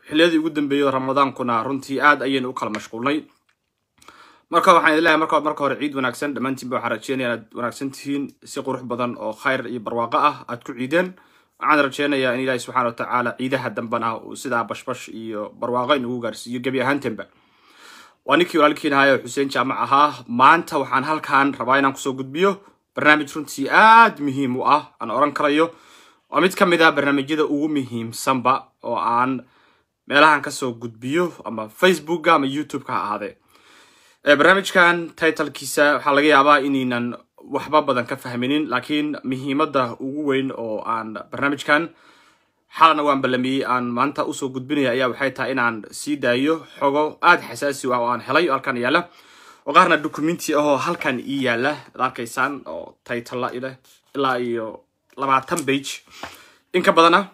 xilliyadii ugu dambeeyey ramadaankuna runtii aad ayaynu u kala mashquulnay marka waxaan idin leeyahay marka marka hore ciid wanaagsan dhammaantiin ba waxaan rajeynaya inaad wanaagsan tihiin si qurux badan oo khayr iyo barwaaqo ah aad ku ciideen waxaan rajeynayaa in ilaahi subxaana watacaala ciidaha dambana uu sidaa bashbash iyo barwaaqo inugu gaarsiiyo gebi ahaantenba waa ninkii walaalkiin ahayo xuseen jaamac ahaa maanta waxaan halkan rabaa inaan kusoo gudbiyo barnaamij runtii aad muhiim u ah aan oran karayo waa mid ka mid ah barnaamijyada ugu muhiimsanba oo aan meelahan kasoo gudbiyo ama facebooka ama youtube-ka ha ahaadee barnaamijkan titlkiisa waxaa laga yaabaa inaynan waxba badan ka fahminin laakiin muhiimadda ugu weyn oo aan barnaamijkan xalana waan ballamiyey aan maanta usoo gudbinaya ayaa waxay tahay inaan sii daayo xogo aad xasaasi ah oo aan helay oo halkan yaalla oo qaarna documenti ahoo halkan ii yaalla ad arkaysaan oo titla ileh ilaa iyo labaatan bage in ka badana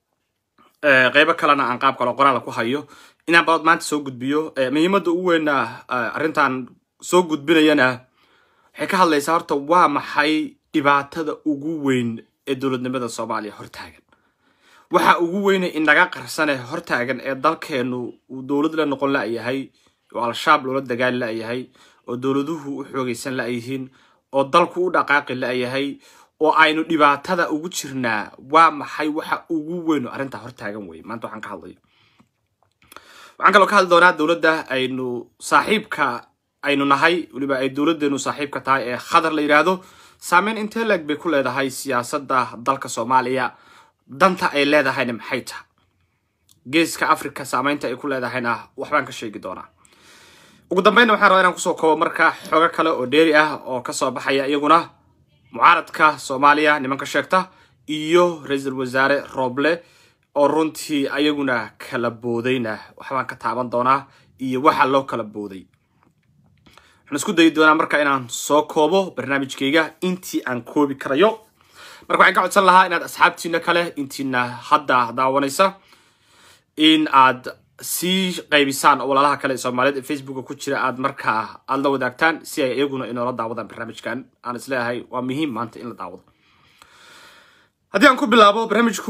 qeybo kalena aan qaab kale qoraala ku hayo inaan baad maanta soo gudbiyo muhiimadda ugu weyna arrintan soo gudbinayana waxay ka hadlaysaa horta waa maxay dhibaatada ugu weyn ee dowladnimada soomaaliya hortaagan waxa ugu weyne inaga qarsane hortaagan ee dalkeenu uu dowlad la noqon la-yahay oo al-shabaab loola dagaali la-yahay oo dowladuhu u xoogaysan la-yihiin oo dalku u dhaqaaqi la-yahay oo aynu dhibaatada ugu jirnaa waa maxay waxa ugu weyn oo arrintaa hortaagan wey maanta waxaan ka hadlayo waxaan kaloo ka hadli doonaa dowladda aynu saaxiibka aynu nahay weliba ay dowladdeenu saaxiibka tahay ee khadar la yidhaahdo saameyn intee leeg bay ku leedahay siyaasadda dalka soomaaliya danta ay leedahayna maxay tahay geeska africa saameynta ay ku leedahayna waxbaan ka sheegi doonaa ugu dambeynna waxaan rabaa inaan kusoo koobo marka xogo kale oo dheeri ah oo kasoo baxaya iyaguna mucaaradka soomaaliya nimanka sheegta iyo ra-iisul wasaare rooble oo runtii ayaguna kala boodayna waxbaan ka taaban doonaa iyo waxa loo kala booday waxaan isku dayi doonaa marka inaan soo koobo barnaamijkayga intii aan koobi karayo marka waxaan ka codsan lahaa inaad asxaabtiina kale intiina hadda daawanaysa in aad sii qaybisaan oo walaalaha kale ee soomaaliyeed ee facebooka ku jira aad markaa aada la wadaagtaan si ay iyaguna inoola daawadaan barnaamijkan aan isleeyahay waa muhiim maanta in la daawado haddii aan ku bilaabo barnaamijku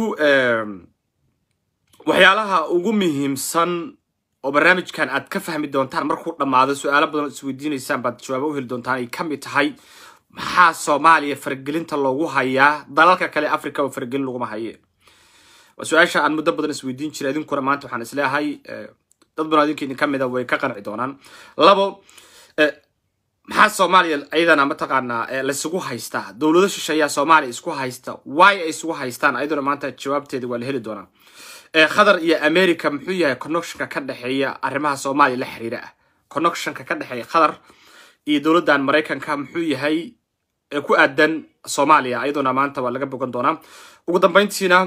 waxyaalaha ugu muhiimsan oo barnaamijkan aad ka fahmi doontaan markuu dhammaado su-aalo badan oo isweydiinaysaan baad jawaabo u heli doontaan ay ka mid tahay maxaa soomaaliya faragelinta loogu hayaa dalalka kale africa oo faragelin laguma haye waa su-aasha aan muddo badan isweydiin jiray idinkuna maanta waxaan isleeyahay dad badan idinka idin ka mida way ka qanci doonaan labo maxaa soomaaliya ayadana mataqaanaa laisugu haystaa dowlado shisheeyaa soomaaliya isku haysta why ay isugu haystaan ayaduna maanta jawaabteeda waa la heli doonaa qatar iyo america muxuu yahay connectionka ka dhexeeya arrimaha soomaaliya la xiriira ah connectionka ka dhexeeya qatar iyo dowladdan maraykanka muxuu yahay ee ku aadan soomaaliya ayaduna maanta waa laga bogan doonaa ugu dambeyntiina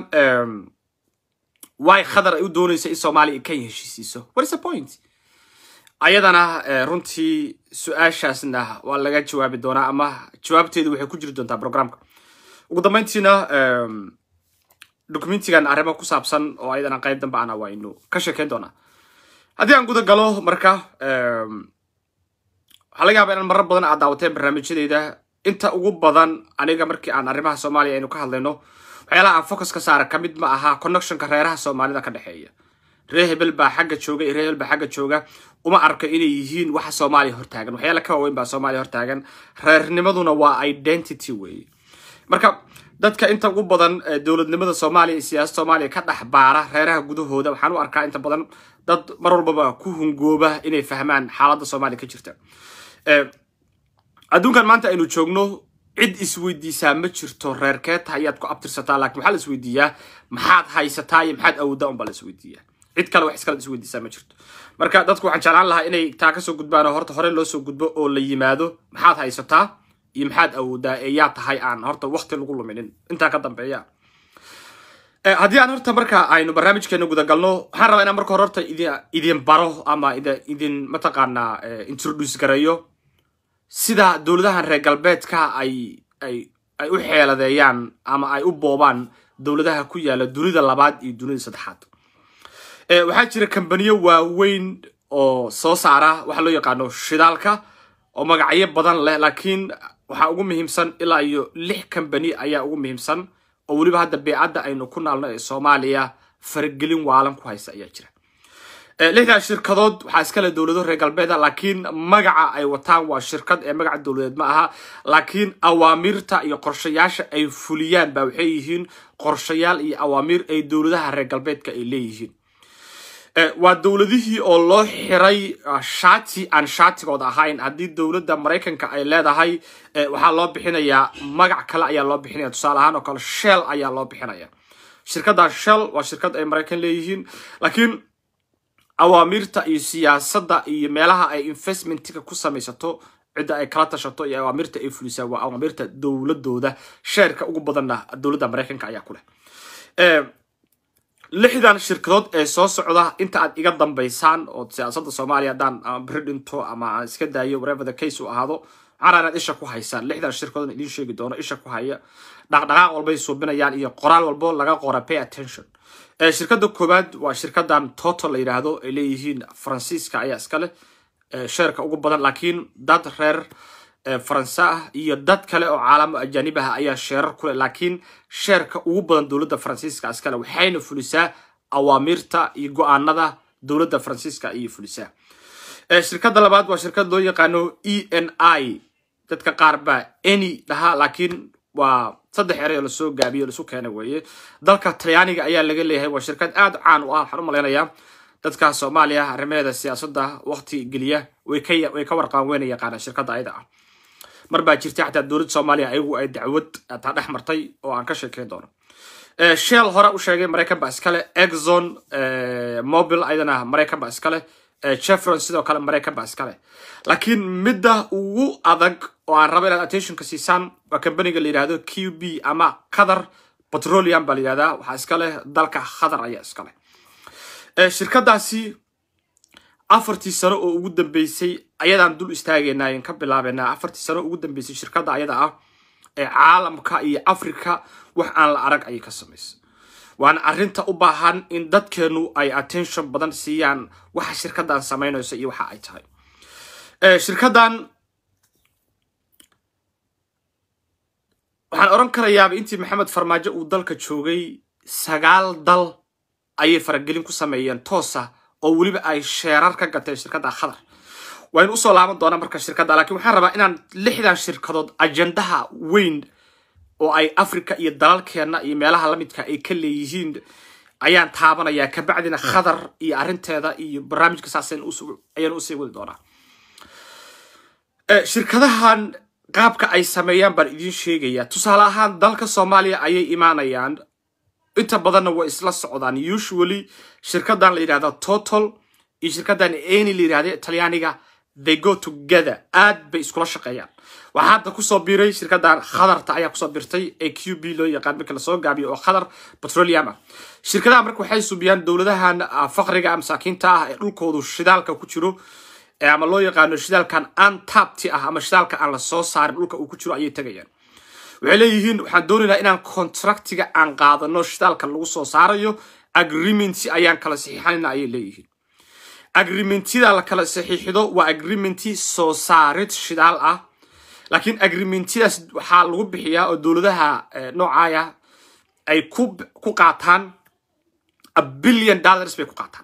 way qatar ay u doonaysa in soomaaliya kenya heshiisiiso what is the point ayadana runtii su-aashaasna waa laga jawaabi doonaa ama jawaabteedu waxay ku jiri doontaa programka ugu dambeyntiina documentigan arrimo ku saabsan oo ayadana qayb dambe ana waynu ka sheekeyn doonaa haddii aan guda galo marka waxaa laga yaaba inaan marar badan aad daawateen barnaamijyadeyda inta ugu badan aniga markii aan arrimaha soomaaliya aynu ka hadlayno waxyaalaha aan focus ka saara kamid ma aha connectionka reeraha soomaalida ka dhexeeya ree hebel baa xagga jooga iyo ree hebel baa xagga jooga uma arko inay yihiin waxa soomaaliya hortaagan waxyaala ka waaweyn baa soomaaliya hortaagan reernimaduna waa identity weeye marka dadka inta ugu badan dowladnimada soomaaliya iyo siyaasada soomaaliya ka dhex baara reeraha gudahooda waxaan u arkaa inta badan dad mar walbaba ku hungooba inay fahmaan xaaladda soomaaliya ka jirta adduunkan maanta aynu joogno cid isweydiisaa ma jirto reerkee tahay ayaad ku abtirsataa lakin waxaa la isweydiiyaa maxaad haysataa iyo maxaad awoodaa unbaa la isweydiiyaa cid kale wax iskala isweydiisaa ma jirto marka dadku waxaan jeclaan lahaa inay taa kasoo gudbaan oo horta hore loo soo gudbo oo la yimaado maxaad haysataa iyo maxaad awoodaa ee yaa tahay aan horta wakti lagu luminin intaa ka dambeeya haddii aan horta marka aynu barnaamijkeena gudagalno waxaan rabaa inaan marka hore horta idin baro ama idin mataqaanaa introduce gareeyo sida dowladahan reer galbeedka ay ay ay u xeeladeeyaan ama ay u boobaan dowladaha ku yaala dunida labaad iyo dunida saddexaad waxaa jira kambaniyo waaweyn oo soo saara waxa loo yaqaano shidaalka oo magacyo badan leh laakiin waxaa ugu muhiimsan ilaa iyo lix kambani ayaa ugu muhiimsan oo weliba hadda beecadda aynu ku naalno ee soomaaliya faragelin waalan ku haysa ayaa jira lixdan shirkadood waxaa iskale dowlado reer galbeeda laakiin magaca ay wataan waa shirkad ee magaca dowladeed ma aha laakiin awaamiirta iyo qorshayaasha ay fuliyaan ba waxay yihiin qorshayaal iyo awaamiir ay dowladaha reer galbeedka ay leeyihiin waa dowladihii oo loo xiray shati aan shatigooda ahayn haddii dowladda maraykanka ay leedahay waxaa loo bixinayaa magac kale ayaa loo bixinaya tusaale ahaan oo kale shell ayaa loo bixinaya shirkadda shell waa shirkad ay maraykan leeyihiin laakiin awaamiirta iyo siyaasadda iyo meelaha ay investmentiga ku samaysato cidda ay kala tashato iyo awaamirta ay fulisaa waa awaamirta dowladooda sheerka ugu badanna dowladda maraykanka ayaa ku leh lixdan shirkadood ee soo socda inta aad iga dambaysaan oo siyaasadda soomaaliya haddaan ama beri dhinto ama aan iska daayo whatever the case uu ahaado waxaan inaad isha ku haysaan lixdan shirkadood idiin sheegi doono isha ku haya dhaqdhaqaaq walbay suubinayaan iyo qoraal walbo laga qora pay attention shirkadda koowaad waa shirkadan total la yidhaahdo ay leeyihiin faransiiska ayaa iska leh sheerka ugu badan laakiin dad reer faranse ah iyo dad kale oo caalamo ajaanib ah ayaa sheerar kuleh laakiin sheerka ugu badan dowladda faransiiska iskale waxayna fulisaa awaamiirta iyo go-aanada dowladda faransiiska ayay fulisaa shirkadda labaad waa shirkad loo yaqaano e n i dadka qaar baa any dhahaa laakiin waa saddex erey oo lasoo gaabiyo lasu keenay weeye dalka talyaaniga ayaa laga leeyahay waa shirkad aad caan u ah waxaan u malaynayaa dadka soomaaliya arrimaheeda siyaasadda waqti geliya way ka way ka warqaan weyna yaqaanaan shirkadda ayada ah mar baa jirtay xataa dowladda soomaaliya ayagu ay dacwad taa dhex martay oo aan ka sheekeyn doono shell hore u sheegay maraykan baa iskale exxon mobil ayadana maraykan baa iskale chevron sidoo kale maraykan baa iskale laakiin midda ugu adag oo aan rabo inaad attentionka siisaan waa kambaniga la yidhahdo q b ama qatar petroleum baa la yidhahdaa waxaa iska leh dalka qatar ayaa iska leh shirkadaasi afartii sano oo ugu dambeysay ayadaan dul istaagaynaa in ka bilaabaynaa afartii sano ugu dambeysay shirkadda ayada ah ee caalamka iyo africa wax aan la arag ayay ka samaysay waana arrinta u baahan in dadkeenu ay attention badan siiyaan waxa shirkaddan samaynayso iyo waxa ay tahay shirkaddan waxaan oran karayaaba intii maxamed farmaajo uu dalka joogay sagaal dal ayay faragelin ku sameeyeen toosa oo weliba ay sheerar ka gateen shirkadda khadar waynu usoo laaban doonaa marka shirkadda laakiin waxaan rabaa inaan lixdan shirkadood ajendaha weyn oo ay africa iyo dalalkeenna iyo meelaha lamidka ay ka leeyihiin ayaan taabanayaa kabacdina khadar iyo arrinteeda iyo barnaamijka saas ayaan usii wadi doonaa shirkadahan qaabka ay sameeyaan baan idiin sheegayaa tusaale ahaan dalka soomaaliya ayay imaanayaan inta badanna way isla socdaan usually shirkadan la yidhahda total iyo shirkadan any la yidhahda talyaaniga they go together aad bay iskula shaqeeyaan waxaa hadda kusoo biiray shirkadan khadarta ayaa kusoo birtay ee q b loo yaqaan marka lasoo gaabiyo oo khadar petroleum ah shirkadaha marka waxay subiyaan dowladahan faqriga masaakiinta ah ee dhulkoodu shidaalka ku jiro ama loo yaqaano shidaalkan antapti ah ama shidaalka aan la soo saarin dhulka uu ku jiro ayay tegayaan waxay leeyihiin waxaan doonaynaa inaan contractiga aan qaadano shidaalka lagu soo saarayo agreementi ayaan kala saxiixanayna ayay leeyihiin agreementida la kala saxiixido waa agreementi soo saarid shidaal ah laakiin agreementidaas waxaa lagu bixiyaa oo dowladaha noocaaya ay ku qaataan a billion dollars bay ku qaataan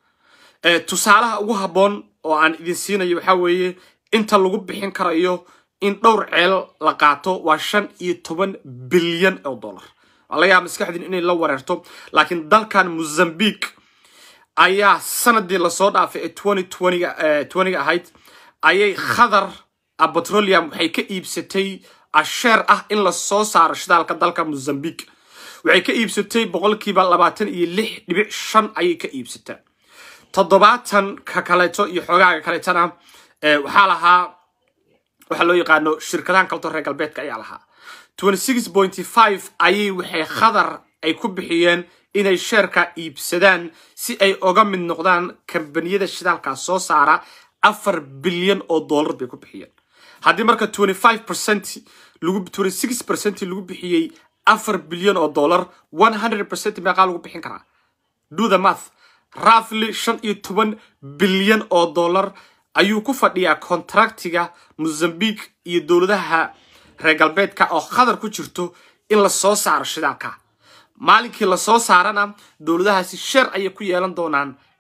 tusaalaha ugu habboon oo aan idin siinayo waxaa weeye inta lagu bixin karayo in dhowr ceel la qaato waa shan iyo toban bilyan oo dollar waa laga yaaba maskaxdiin inay la wareerto laakiin dalkan mozambique ayaa sanadii lasoo dhaafay ee twenty twentyga twentyga ahayd ayay khadar petroleum waxay ka iibsatay asheer ah in lasoo saaro shidaalka dalka mozambique waxay ka iibsatay boqolkiiba labaatan iyo lix dhibic shan ayay ka iibsataa toddobaatan ka kaleeto iyo xoogaaga kaleetana waxaa lahaa waxaa loo yaqaano shirkadahan kaleto reer galbeedka ayaa lahaa twenty six pointy five ayay waxay khadar ay ku bixiyeen inay sheerka iibsadaan si ay oga mid noqdaan kambaniyada shidaalkaa soo saara afar bilyan oo dollar bay ku bixiyeen haddii marka twenty five percent lagu twenty six percent lagu bixiyey afar bilyan oo dollar one hundred percent meeqaa lagu bixin karaa do the math rafly shan iyo toban bilyan oo dollar ayuu ku fadhiyaa contractiga mozambique iyo dowladaha reer galbeedka oo khadar ku jirto in la soo saaro shidaalka maalinkii lasoo saarana dowladahaasi sheer ayay ku yeelan doonaan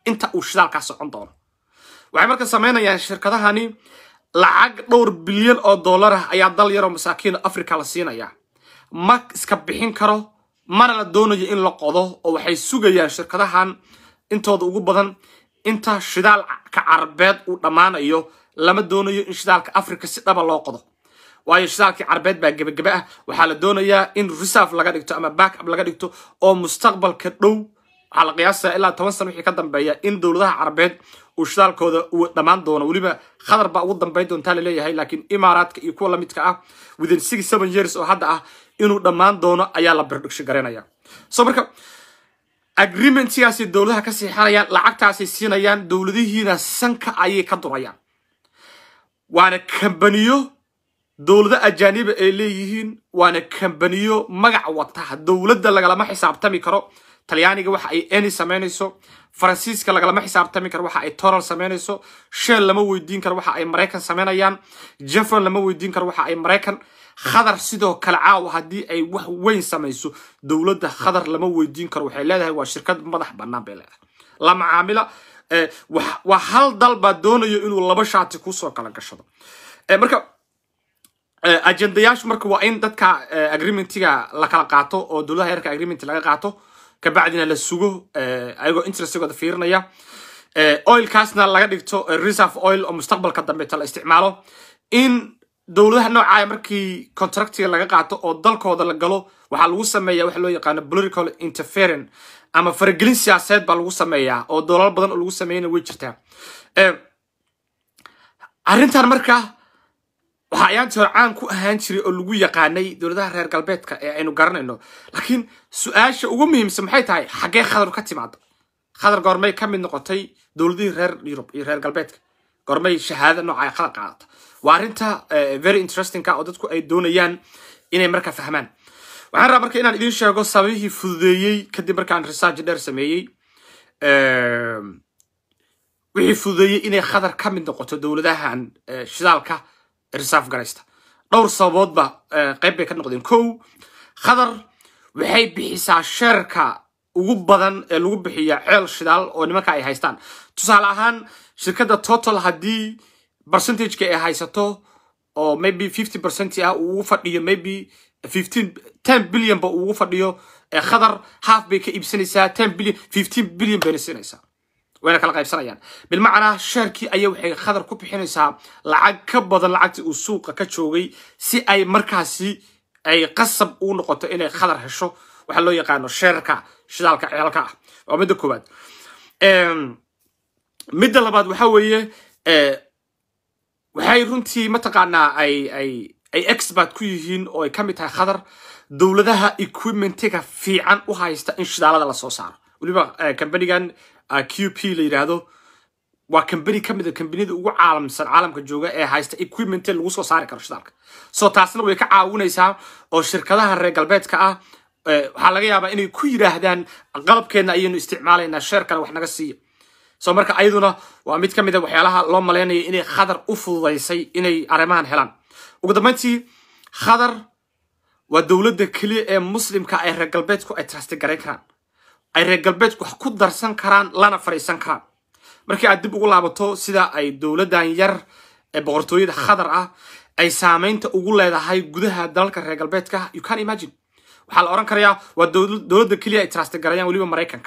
inta uu shidaalkaa socon doono waxay marka samaynayaan shirkadahani lacag dhowr bilyan oo dollar ah ayaa dal yaroo masaakiin africa la siinaya ma iska bixin karo mana la doonayo in la qodo oo waxay sugayaan shirkadahan intooda ugu badan inta shidaalka carabeed uu dhammaanayo lama doonayo in shidaalka africa si dhaba loo qodo waayo shidaalkii carabeed baa gebagebe ah waxaa la doonayaa in reserve laga dhigto ama backup laga dhigto oo mustaqbalka dhow waxaa la qiyaasaya ilaa toban sano wixii ka dambeeya in dowladaha carabeed uu shidaalkooda uu dhammaan doono weliba qatar baa ugu dambayn doontaa laleeyahay laakiin imaaraadka iyo kuwa lamidka ah within six seven years oo hadda ah inuu dhammaan doono ayaa la birdhigsho garanaya so marka agreementgaasi dowladaha ka siixanayaan lacagtaasay siinayaan dowladihiina sanka ayay ka durayaan waana kambaniyo dowlado ajaaniba ay leeyihiin waana kambaniyo magac wata dowladda lagalama xisaabtami karo talyaaniga waxa ay eni samaynayso faransiiska lagalama xisaabtami karo waxa ay toral samaynayso shell lama weydiin karo waxa ay maraykan samaynayaan jeffron lama weydiin karo waxa ay maraykan khadar sidoo kale caawa haddii ay wax weyn samayso dowladda khadar lama weydiin karo waxay leedahay waa shirkad madax bannaan bay leedahay la macaamila waa hal dal baa doonayo inuu laba shaati kusoo kala gashado marka ajendayaashu marka waa in dadka agreementiga la kala qaato oo dowladaha yarka agreement laga qaato kabacdina la sugo ayagoo interestigooda fiirinaya oilkaasna laga dhigto reserve oil oo mustaqbalka dambeeta la isticmaalo in dowladaha noocaya markii contractiga laga qaato oo dalkooda la galo waxaa lagu sameeya waxa loo yaqaano political interference ama faragelin siyaasadeed baa lagu sameeyaa oo dolal badan oo lagu sameeyana way jirtaa arrintan marka waxaa ayaantii hore caan ku ahaan jiray oo lagu yaqaanay dowladaha reer galbeedka ee aynu garanayno laakiin su-aasha ugu muhiimsan maxay tahay xaggee khadar ka timaada khadar goormay ka mid noqotay dowladihii reer yurub iyo reer galbeedka goormay shahaada nooca khadar qaadata waa arrinta very interestingka oo dadku ay doonayaan inay marka fahmaan waxaan rabaa marka inaan idiin sheego sababihii fududeeyey kadib markaan research dheer sameeyey wixii fududeeyey inay khadar ka mid noqoto dowladahan shidaalka reserve garaysta dhowr sababoodba qayb bay ka noqdeen kow khadar waxay bixisaa sheerka ugu badan ee lagu bixiya ceel shidaal oo nimanka ay haystaan tusaale ahaan shirkadda total haddii percentageka ay haysato oo maybe fifty percent ah uu ugu fadhiyo maybe fifteen ten billion ba uu ugu fadhiyo khadar half bay ka iibsanaysaa ten billion fifteen billion bayna siinaysaa wayna kala qaybsanayaan bilmacnaa sheerkii ayaa waxay khadar ku bixinaysaa lacag ka badan lacagtii uu suuqa ka joogay si ay markaasi ay qasab u noqoto inay khadar hesho waxaa loo yaqaano sheerka shidaalka ceelka ah waa midda koowaad midda labaad waxa weeye waxay runtii mataqaanaa ay ay ay expert ku yihiin oo ay ka mid tahay khadar dowladaha equipmentiga fiican u haysta in shidaalada lasoo saaro weliba kambanigan q p la yidhaahdo waa kambani ka mid a kambaniyada ugu caalamsan caalamka jooga ee haysta equipment lagu soo saari karo shidaalka so taasna way ka caawinaysaa oo shirkadaha reer galbeedka ah waxaa laga yaabaa inay ku yidhaahdaan qalabkeenna ayaynu isticmaalaynaa sheerkana wax naga siiya so marka ayaduna waa mid ka mid a waxyaalaha loo malaynaya inay khadar u fududaysay inay arrimahan helaan ugu dambayntii khadar waa dowladda keliya ee muslimka ay reer galbeedku ay trasti garayn karaan ay reer galbeedku wax ku darsan karaan lana fadhiisan karaan markii aad dib ugu laabato sida ay dowladdan yar ee boqortooyada khadar ah ay saamaynta ugu leedahay gudaha dalalka reer galbeedka you can imagine waxaa la oran karayaa waa dowladda keliya ay trasti garayaan weliba maraykanka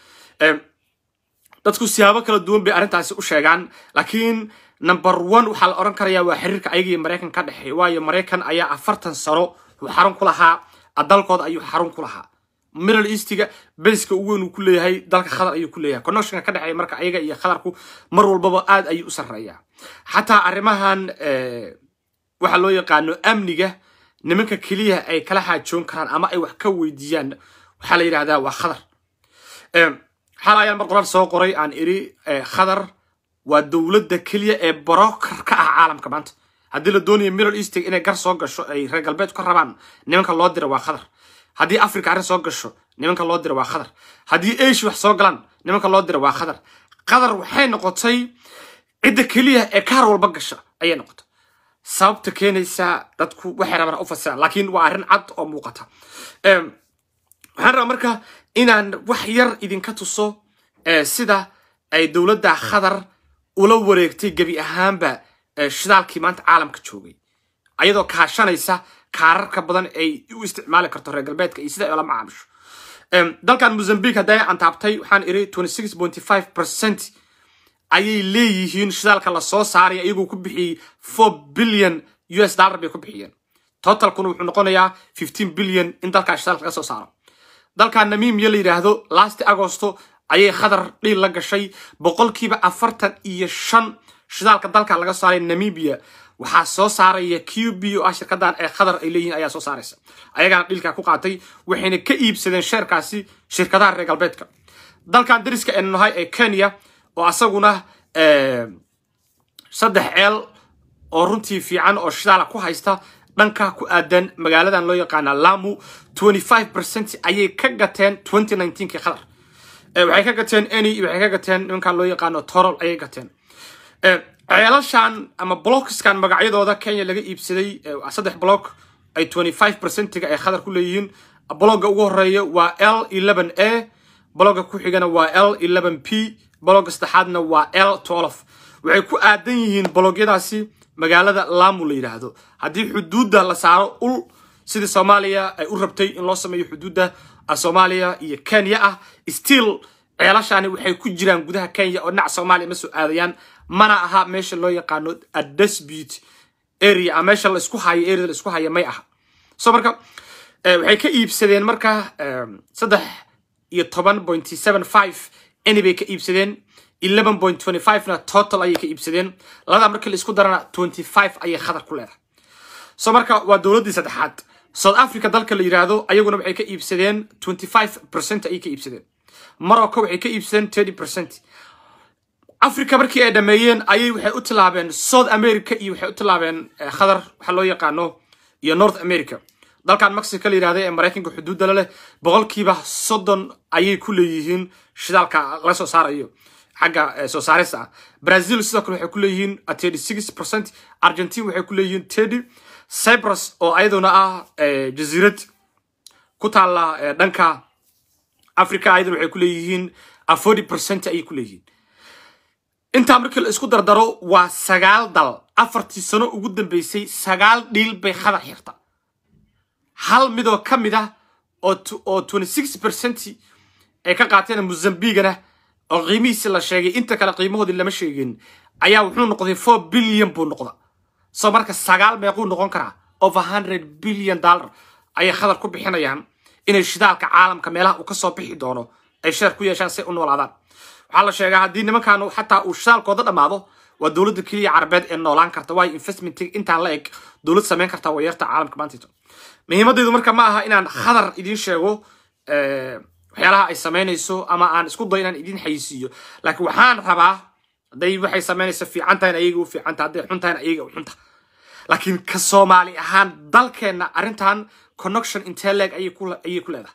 dadku siyaabo kala duwan bay arrintaasi u sheegaan laakiin number one waxaa la oran karayaa waa xiriirka ayaga iyo maraykan ka dhexeeya waayo maraykan ayaa afartan sano wuxuu xarun ku lahaa dalkooda ayuu xarun ku lahaa middle eastiga beriska ugu weyn uu ku leeyahay dalka khadar ayuu ku leeyahay connectionka ka dhexeeya marka ayaga iyo khadarku mar walbaba aad ayuu u sarreeyaa xataa arrimahan waxa loo yaqaano amniga nimanka keliya ay kala xaajoon karaan ama ay wax ka weydiiyaan waxaa la yidhahdaa waa khadar xal ayaan mar qoraal soo qoray aan iri khadar waa dowladda keliya ee broker ka ah caalamka maanta haddii la doonayo middle eastig inay gar soo gasho ay reer galbeed ka rabaan nimanka loo dira waa khadar haddii africa arrin soo gasho nimanka loo dira waa khadar haddii asia wax soo galaan nimanka loo dira waa khadar khadar waxay noqotay cidda keliya ee kaar walba gasha ayay noqotay sababta keenaysa dadku waxay rabaan u fasiraan laakiin waa arrin cad oo muuqata waxaan rabaa marka inaan wax yar idinka tuso sida ay dowladda qatar ula wareegtay gebi ahaanba shidaalkii maanta caalamka joogay ayadoo kaashanaysa kaararka badan ay u isticmaali karto reer galbeedka iyo sida ay ula macaamisho dalkan mozambique hadday antaabtay waxaan iri percent ayay leeyihiin shidaalka lasoo saaray iyagoo ku bixiyey four billion u s dollar bay ku bixiyeen totalkuna wuxuu noqonayaa fifteen billion in dalkaa shidaalka laga soo saaro dalkan namimiya la yidhaahdo last agosto ayay khadar dhiil la gashay boqolkiiba afartan iyo shan shidaalka dalka laga saaray namibia waxaa soo saaraya q b o ah shirkadan ee khadar ay leeyihiin ayaa soo saaraysa ayagaana dhiilkaa ku qaatay waxayna ka iibsadeen sheerkaasi shirkadaha reer galbeedka dalkan dariska aynu nahay ee kenya oo asaguna saddex ceel oo runtii fiican oo shidaala ku haysta dhanka ku aadan magaaladan loo yaqaana lamu percent ayay ka gateen kii khadar waxay ka gateen any waxay ka gateen nimankan loo yaqaano torol ayay gateen ceelashan ama blockskan magacyadooda kenya laga iibsaday saddex block ay percentiga ay khadar ku leeyihiin blogga ugu horeeya waa l a blogga ku xigana waa l p blogga saddexaadna waa l waxay ku aadan yihiin blogyadaasi magaalada lamu la yidhaahdo haddii xuduudda la saaro ul sidii soomaaliya ay u rabtay in loo sameeyo xuduudda soomaaliya iyo kenya ah still ceelashani waxay ku jiraan gudaha kenya oo dhinaca soomaaliya ma soo aadayaan mana aha meesha loo yaqaano adesbut area ama meesha laisku hayo area laisku haya may aha so marka waxay ka iibsadeen marka saddex iyo toban point seven five any bay ka iibsadeen eleven point twenty five na total ayay ka iibsadeen labada markii la isku darana twenty five ayay khadar ku leedahay so marka waa dowladdii saddexaad south africa dalka la yidhaahdo ayaguna waxay ka iibsadeen twenty five percent ayay ka iibsadeen morocco waxay ka iibsadeen thirty percent africa markii ay dhameeyeen ayay waxay u tilaabeen south america iyo waxay u tilaabeen khadar waxa loo yaqaano iyo north america dalkan mexico la yidhahda ee maraykanka xuduudda leh boqolkiiba soddon ayay ku leeyihiin shidaalka laga soo saarayo xagga soo saarista ah brazil sidoo kale waxay ku leeyihiin thirty six percent argentine waxay ku leeyihiin thirty cyprus oo ayaduna ah jasiirad ku taalla dhanka africa ayaduna waxay ku leeyihiin forty percent ayay ku leeyihiin intaa markii la isku dardaro waa sagaal dal afartii sano ugu dambeysay sagaal dhiil bay khadar xirta hal midoo ka mid ah oo twenty six percent ay ka qaateen mozambigana oo qiimihiisi la sheegay inta kale qiimahoodii lama sheegin ayaa wuxuu noqday four billion buu noqda soo marka sagaal meequu noqon karaa over hundred billion dollar ayay khadar ku bixinayaan inay shidaalka caalamka meelaha uu kasoo bixi doono ay sheer ku yeeshaan si u noolaadaan waxaa la sheegaa haddii nimankan xataa uu shidaalkooda dhammaado waa dowladda keliya carabeed ee noolaan karta waayo investment intaan la eg dowlad samayn karta wayarta caalamka maantayto muhiimadeydu marka ma aha inaan khadar idiin sheego waxyaalaha ay samaynayso ama aan isku dayo inaan idiin xayisiiyo laakiin waxaan rabaa hadday waxay samaynayso fiican tahay ayaga u fiican tahay hadday xun tahayna ayaga u xunta laakiin ka soomaali ahaan dalkeenna arrintan connection intee leeg ayay ku leedahay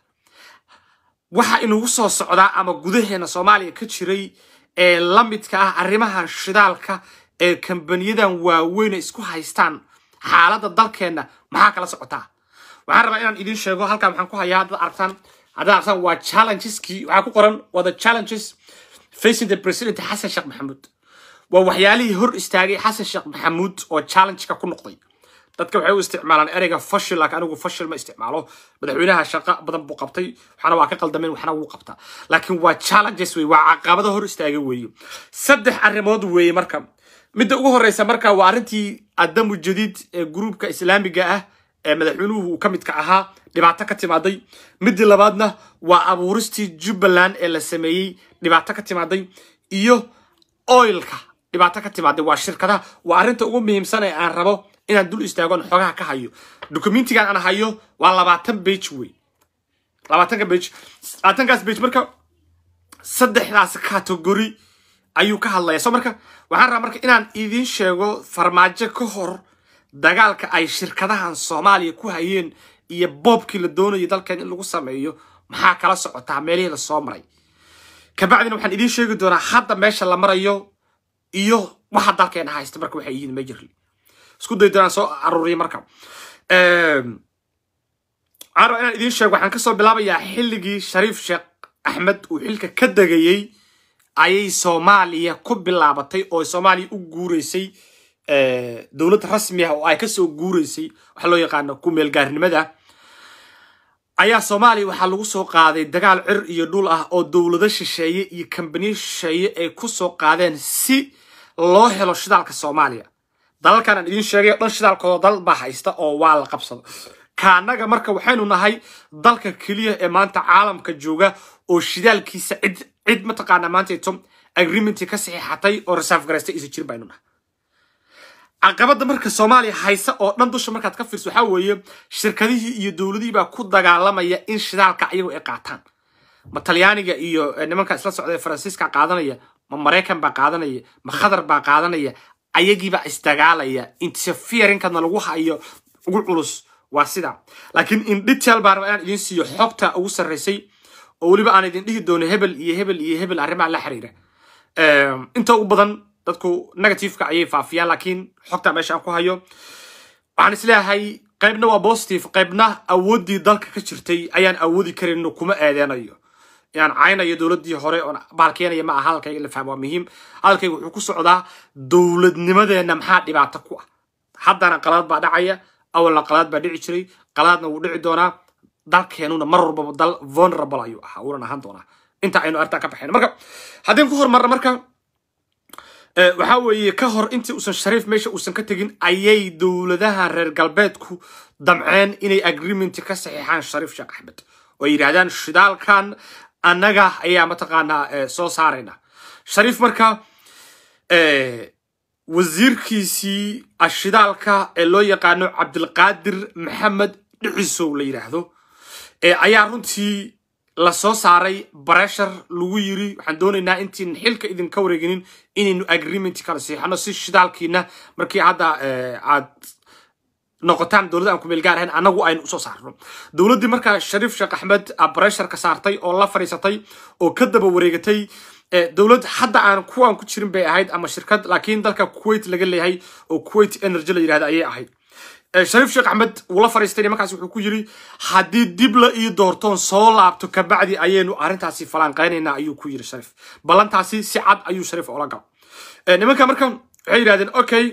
waxa inugu soo socdaa ama gudaheena soomaaliya ka jiray ee la midka ah arrimahan shidaalka ee kambaniyadan waaweyne isku haystaan xaaladda dalkeenna maxaa kala socotaa waxaan rabaa inaan idiin sheego halkan waxaan ku hayaa haddaad aragtaan haddaad aragtaan waa challengeski waxaa ku qoran waa the challenges facing the president xasan sheekh maxamuud waa waxyaalihii hor istaagay xasan sheekh maxamuud oo challengeka ku noqday dadka waxay u isticmaalaan ereyga fashil laakiin anigu fashil ma isticmaalo madaxweynaha shaqo badan buu qabtay waxna waa ka qaldameen waxna wuu qabtaa laakiin waa challenges wey waa caqabado hor istaaga weeye saddex arrimood weeye marka midda ugu horeysa marka waa arrintii adamu jadiid ee gruubka islaamiga ah ee madaxweynuhu uu ka midka ahaa dhibaato ka timaaday midii labaadna waa abuuristii jubbaland ee la sameeyey dhibaato ka timaaday iyo oilka dhibaato ka timaaday waa shirkadaha waa arrinta ugu muhiimsan ee aan rabo inaan dul istaagon xogaha ka hayo documentigan aan hayo waa labaatan bage wey labaatanka bage labaatankaas bage marka saddexdaas category ayuu ka hadlaya so marka waxaan rabaa marka inaan idiin sheego farmaajo ka hor dagaalka ay shirkadahan soomaaliya ku hayeen iyo boobkii la doonayay dalkeen in lagu sameeyo maxaa kala socotaa meelihii la soo maray kabacdina waxaan idiin sheegi doonaa hadda meesha la marayo iyo waxa dalkeena haysta marka waxay yihiin majorly isku day doonaan soo aruuriya marka waxaan rabaa inaan idiin sheego waxaan kasoo bilaabayaa xilligii shariif sheekh axmed uu xilka ka degayey ayay soomaaliya ku bilaabatay oo soomaaliya u guureysay dowlad rasmi ah oo ay kasoo guureysay waxa loo yaqaano ku meelgaarnimada ayaa soomaaliya waxaa lagu soo qaaday dagaal cir iyo dhul ah oo dowlado shisheeye iyo kambaniyo shisheeye ay ku soo qaadeen si loo helo shidaalka soomaaliya dalalkan aan idiin sheegay o dhan shidaalkooda dal baa haysta oo waa la qabsado kaanaga marka waxaynu nahay dalka keliya ee maanta caalamka jooga oo shidaalkiisa cid cid mataqaanaa maantato agreementii ka saxiixatay oo reserve garaystay isa jirin baynu nahay caqabada marka soomaaliya haysa oo dhan dusha markaad ka fiirso waxaa weeye shirkadihii iyo dowladihii baa ku dagaalamaya in shidaalka ayagu ay qaataan ma talyaaniga iyo nimanka isla socda ee faransiiska qaadanaya ma maraykan baa qaadanaya ma khadar baa qaadanaya ayagiibaa isdagaalaya interferinkanna lagu hayo ugu culus waa sida laakiin in detail baan rabaa inaan idin siiyo xogta ugu sarreysay oo weliba aan idin dhihi doono hebel iyo hebel iyo hebel arrimaha la xiriira inta ugu badan dadku negativeka ayay faafiyaan laakiin xogta meesha aan ku hayo waxaan isleeyahay qaybna waa positive qaybna awooddii dalka ka jirtay ayaan awoodi karin kuma eedeynayo inaan caynayo dowladdii hore oon baalkeenaya ma aha hadalkayga la fahmo waa muhiim hadalkayga wuxuu ku socdaa dowladnimadeenna maxaa dhibaato ku ah haddana qalaad baa dhacaya awalna qalaad baa dhici jiray qalaadna wuu dhici doonaa dalkeenuna mar walbaba dal vulnerable ayuu ahaa wuunan ahaan doonaa inta aynu arrintaa ka baxayno marka haddeen ku hormarna marka waxaa weeye ka hor intii uusan shariif meesha uusan ka tegin ayay dowladaha reer galbeedku damceen inay agreement ka saxiixaan shariif sheekh axmed oo yidhaahdaan shidaalkan annaga ayaa mataqaanaa soo saarayna shariif marka wasiirkiisii ashidaalka ee loo yaqaano cabdilqaadir maxamed dhicisow la yidhaahdo ayaa runtii la soo saaray bareshar lagu yiri waxaan doonaynaa intiin xilka idinka wareeginin inaynu agreement kala siixano si shidaalkiina markii hadda aad noqotaan dowladda aan ku meel gaar ahayn annagu aynu usoo saarno dowladdii markaa shariif sheekh axmed bareshar ka saartay oo la fadhiisatay oo ka daba wareegatay dowlad hadda aan kuwaan ku jirin bay ahayd ama shirkad laakiin dalka kuwait laga leeyahay oo kuwait energy la yidhahda ayay ahayd shariif sheekh axmed wuu la fadhiistay nimankaas wuxuu ku yiri haddii dib la ii doortoon soo laabto kabacdi ayaynu arrintaasi falanqaynaynaa ayuu ku yiri shariif ballantaasi si cad ayuu shariif ola gal nimanka marka waxay yidhahdeen okay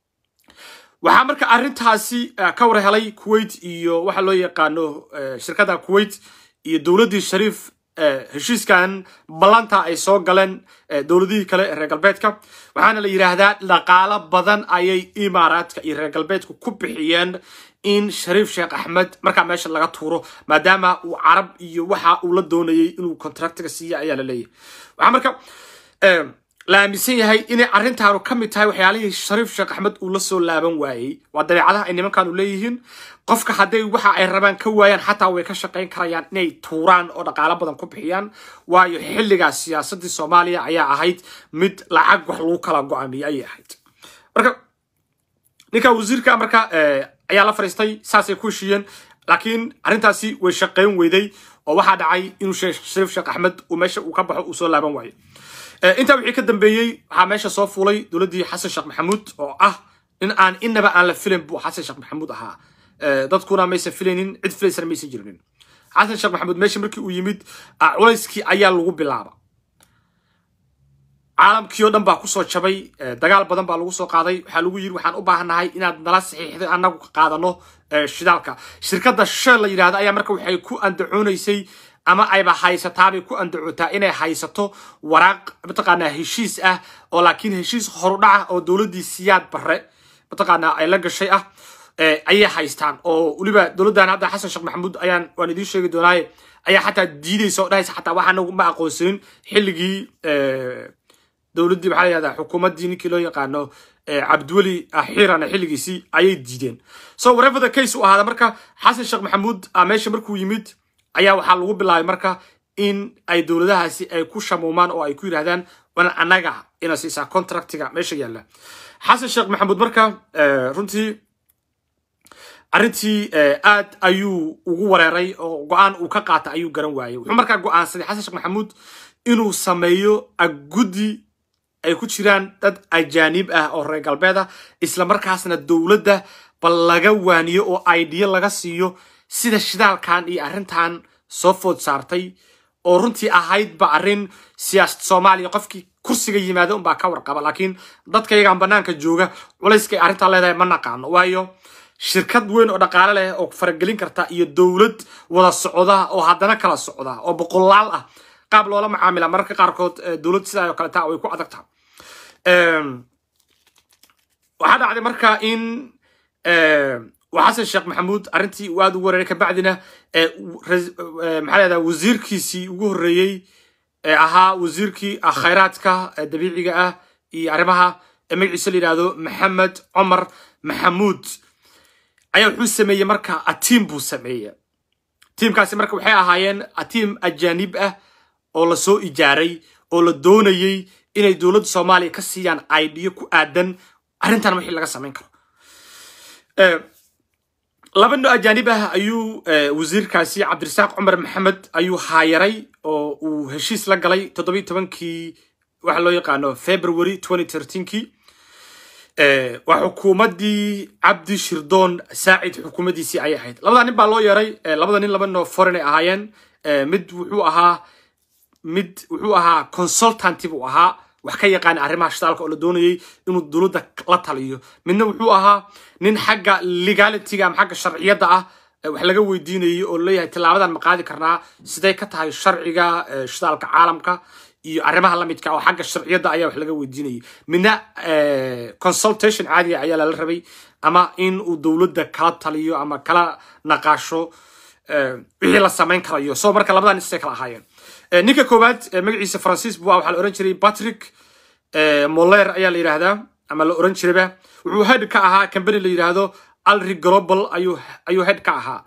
waxaa marka arrintaasi ka war helay kuwait iyo waxa loo yaqaano shirkadda kuwait iyo dowladdii shariif heshiiskan ballanta ay soo galeen dowladihii kale ee reer galbeedka waxaana la yidhaahdaa dhaqaalo badan ayay imaaraadka iyo reer galbeedku ku bixiyeen in shariif sheekh axmed markaa meesha laga tuuro maadaama uu carab iyo waxa uu la doonayay inuu contractiga siiya ayaa la leeyahay waxaa marka la aaminsan yahay inay arrintaanu ka mid tahay waxyaalihii shariif sheekh axmed uu la soo laaban waayey waa dabeecadaha ay nimankaanu leeyihiin qofka hadday waxa ay rabaan ka waayaan xataa way ka shaqayn karayaan inay tuuraan oo dhaqaalo badan ku bixiyaan waayo xilligaas siyaasaddii soomaaliya ayaa ahayd mid lacag wax lagu kala go-aamiyey ayay ahayd marka ninka wasiirka marka ayaa la fadhiistay saasay ku heshiiyeen laakiin arrintaasi way shaqayn weyday oo waxaa dhacay inuu shariif sheekh axmed uu meesha uu ka baxo uu soo laaban waayo intaa wixii ka dambeeyey waxaa meesha soo fuulay dowladdii xasan sheekh maxamuud oo ah in aan inaba aan la filayn buu xasan sheekh maxamuud ahaa dadkuna maysan filaynin cid filaysana maysan jirinin xasan sheekh maxamuud meesha markii uu yimid culayskii ayaa lagu bilaaba caalamkii oo dhan baa kusoo jabay dagaal badan baa lagu soo qaaday waxaa lagu yiri waxaan u baahannahay inaad nala saxiixday annagu qaadano shidaalka shirkadda shell la yidhahda ayaa marka waxay ku andacoonaysay ama ayba haysataabay ku andacootaa inay haysato waraaq mataqaanaa heshiis ah oo laakiin heshiis horudhaca oo dowladdii siyaad barre mataqaanaa ay la gashay ah ayay haystaan oo weliba dowladdan hadda xasan sheekh maxamuud ayaan waan idiin sheegi doonaaye ayaa xataa diidaysa oo dhahaysa xataa waxaanagu ma aqoonsanin xilligii dowladdii maxaa la yihahdaa xukuumaddii ninkii loo yaqaano cabdiweli xiirana xilligiisii ayay diideen so whatever the case u ahaada marka xasan sheekh maxamuud meesha markuu yimid ayaa waxaa lagu bilaabay marka in ay dowladahaasi ay ku shamuumaan oo ay ku yidhahdaan wana annaga ina siisaa contractiga meesha yaalla xasan sheekh maxamuud marka runtii arrintii aad ayuu ugu wareeray oo go-aan uu ka qaata ayuu garan waayey wuxuu markaa go-aansaday xasan sheekh maxamuud inuu sameeyo guddi ay ku jiraan dad ajaanib ah oo reer galbeed ah isla markaasna dowladda bal laga waaniyo oo idea laga siiyo sida shidaalkan iyo arrintan soo food saartay oo runtii ahaydba arrin siyaasad soomaaliya qofkii kursiga yimaada unbaa ka warqaba laakiin dadka iyagaan banaanka jooga culayska ay arrintaa leedahay ma naqaano waayo shirkad weyn oo dhaqaale leh oo faragelin karta iyo dowlad wada socda oo haddana kala socda oo boqolaal ah qaab loola macaamila mararka qaarkood dowlad sidaa oo kaleta way ku adag tahay waxaa dhacday marka in xasan sheekh maxamuud arrintii uu aad ugu wareeray kabacdina maxaa leedaha wasiirkiisii ugu horreeyey ee ahaa wasiirkii khayraadka dabiiciga ah iyo arrimaha magaciisa la yidhahdo maxamed cumar maxamuud ayaa wuxuu sameeyey marka atiim buu sameeyey tiimkaasi marka waxay ahaayeen atiim ajaanib ah oo lasoo ijaaray oo la doonayey inay dowladda soomaaliya ka siiyaan aidiyo ku aadan arrintan wixii laga samayn karo laba no ajaanib ah ayuu wasiirkaasi cabdirasaaq cumar maxamed ayuu haayaray oo uu heshiis la galay toddobiyi tobankii waxa loo yaqaano february kii waa xukuumaddii cabdi shirdoon saacid xukuumaddiisii ayay ahayd labada nin baa loo yeeray labada nin laba no foreign ay ahaayeen mid wuxuu ahaa mid wuxuu ahaa consultanti buu ahaa wax ka yaqaana arrimaha shitaalka oo la doonayay inuu dowladda la taliyo midna wuxuu ahaa nin xagga legalityga ama xagga sharciyadda ah wax laga weydiinayay oo leeyahay tilaabadan ma qaadi karnaa siday ka tahay sharciga shitaalka caalamka iyo arrimaha lamidka oo xagga sharciyadda ayaa wax laga weydiinayay midna consultation caadiga ayaa lala rabay ama in uu dowladda kala taliyo ama kala naqaasho wixii la samayn karayo so marka labadan nin sisay kala ahaayeen ninka koowaad magaciisa francis bua waxaa la oran jiray patrick moller ayaa la yidhaahdaa ama la oran jirayba wuxuu head ka ahaa company la yidhaahdo alri global ayuu ayuu head ka ahaa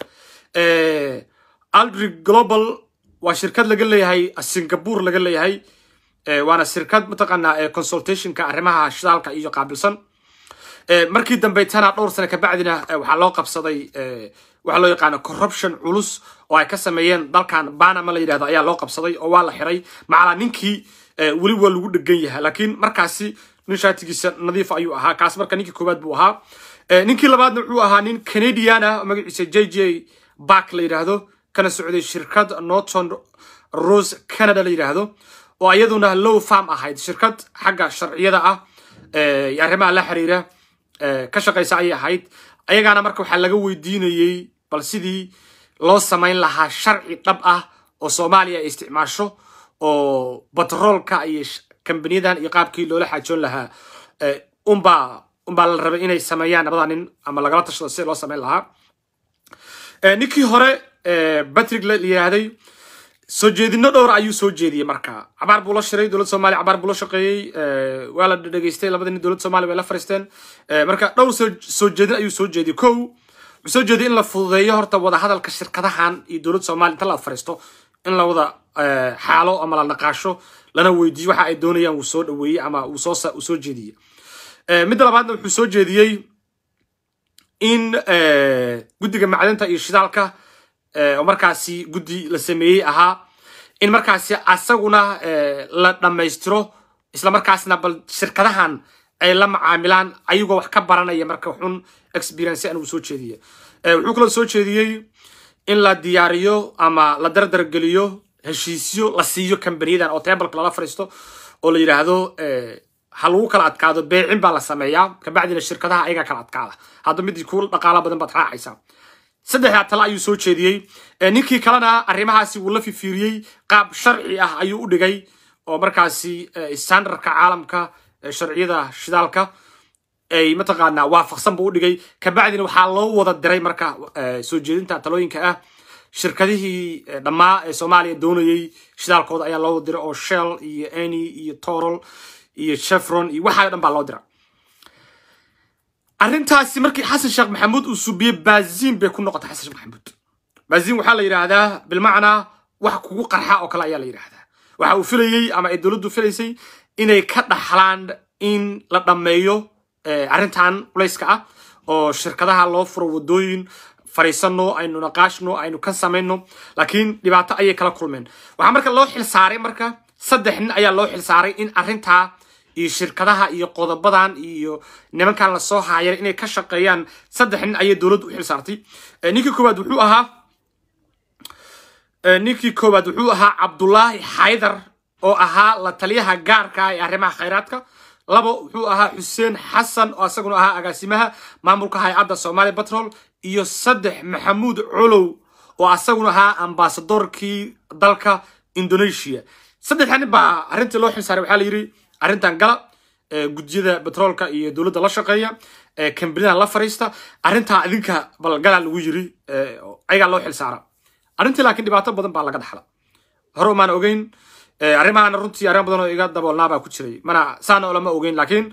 alri global waa shirkad laga leeyahay singapore laga leeyahay waana shirkad mataqaanaa consultationka arrimaha shidaalka iyo qaabilsan markii dambe tana dhowr sane kabacdina waxaa loo qabsaday waxaa loo yaqaana corruption culus oo ay ka sameeyeen dalkan banama la yidhahdo ayaa loo qabsaday oo waa la xiray macalaa ninkii weli waa lagu dhegan yahay laakiin markaasi nin shaatigiisa nadiif ayuu ahaa kaas marka ninkii koowaad buu ahaa ninkii labaadna wuxuu ahaa nin canadian ah magaciisa j j bark la yidhaahdo kana socday shirkad norton rose canada la yidhaahdo oo iyaduna low farm ahayd shirkad xagga sharciyada ah iyo arrimaha la xiriira ka shaqaysa ayay ahayd ayagaana marka waxaa laga weydiinayey bal sidii loo samayn lahaa sharci dhab ah oo soomaaliya ay isticmaasho oo batroolka iyo kambaniyadan iyo qaabkii loola xaajoon lahaa unbaa unbaa la rabay inay sameeyaan labada nin ama lagala tashado sida loo samayn lahaa ninkii hore batrick la yidhaahday soo jeedino dhowr ayuu soo jeediyey marka cabaar buu la shiray dowladda somalia cabaar buu la shaqeeyey waa la dhegeystay labada nin dowladda somalia way la fariisteen marka dhowr soo jeedin ayuu soo jeediyey kow wuxuu soo jeediyey in la fududeeyo horta wadahadalka shirkadahan iyo dowladda somalia inta la fariisto in la wada xaalo ama la naqaasho lana weydiiyo waxa ay doonayaan wuu soo dhaweeyey ama uu soo uu soo jeediyey midda labaadna wuxuu soo jeediyey in guddiga macdinta iyo shidaalka oo markaasi guddi la sameeyey ahaa in markaasi asaguna la dhammaystiro isla markaasna bal shirkadahan ay la macaamilaan ayagoo wax ka baranaya marka xun experience anigu soo jeediye wuxuu kaloo soo jeediyey in la diyaariyo ama la dardargeliyo heshiisyo la siiyo kambaniyadan oo tebalka lala fariisto oo la yidhaahdo ha lagu kala adkaado beecin baa la sameeyaa kabacdina shirkadaha ayagaa kala adkaada hadda midii ku dhaqaala badan baad raacaysaa saddexdaa tale ayuu soo jeediyey ninkii kalena arrimahaasi wuu la fifiiriyey qaab sharci ah ayuu u dhigay oo markaasi standardka caalamka sharciyada shidaalka ay mataqaanaa waafaqsan buu u dhigay kabacdina waxaa loo wada diray marka soo jeedinta talooyinka ah shirkadihii dhammaa ee soomaaliya doonayey shidaalkooda ayaa loo diray oo shell iyo eny iyo torol iyo chevron iyo waxaa dhan baa loo dira arrintaasi markii xasan sheekh maxamuud uu subiyey baazin bay ku noqotay xasan sheekh maxamuud baazin waxaa la yidhaahdaa bilmacnaa wax kugu qarxa oo kale ayaa la yidhaahdaa waxa uu filayey ama ay dowladdu filaysay inay ka dhaxlaan in la dhammeeyo arrintan culayska ah oo shirkadaha loo furo wadooyin fariisano aynu naqaashno aynu ka samayno laakiin dhibaato ayay kala kulmeen waxaa marka loo xilsaaray marka saddex nin ayaa loo xilsaaray in arrintaa iyo shirkadaha iyo qodobadan iyo nimankan lasoo haayay inay ka shaqeeyaan saddex nin ayay dowladdu u xilsaartay ninkii koowaad wuxuu ahaa ninkii koowaad wuxuu ahaa cabdulaahi xaydar oo ahaa la taliyaha gaarka ah ee arrimaha khayraadka labo wuxuu ahaa xuseen xasan oo isaguna ahaa agaasimaha maamulka hay-adda soomaaliya batrol iyo saddex maxamuud colow oo asaguna ahaa ambasadorkii dalka indonesia saddexda nin baa arrintii loo xilsaaray waxaa la yidhi arrintan gala gudiyada batroolka iyo dowladda la shaqeeya kambanida la fariista arrintaa idinka balgala lagu yiri ayagaa loo xilsaara arrintii laakiin dhibaato badan baa laga dhaxla hore umaan ogeyn arrimahaana runtii arrimo badan oo iga daboolnaa baa ku jiray mana saana olama ogeyn laakiin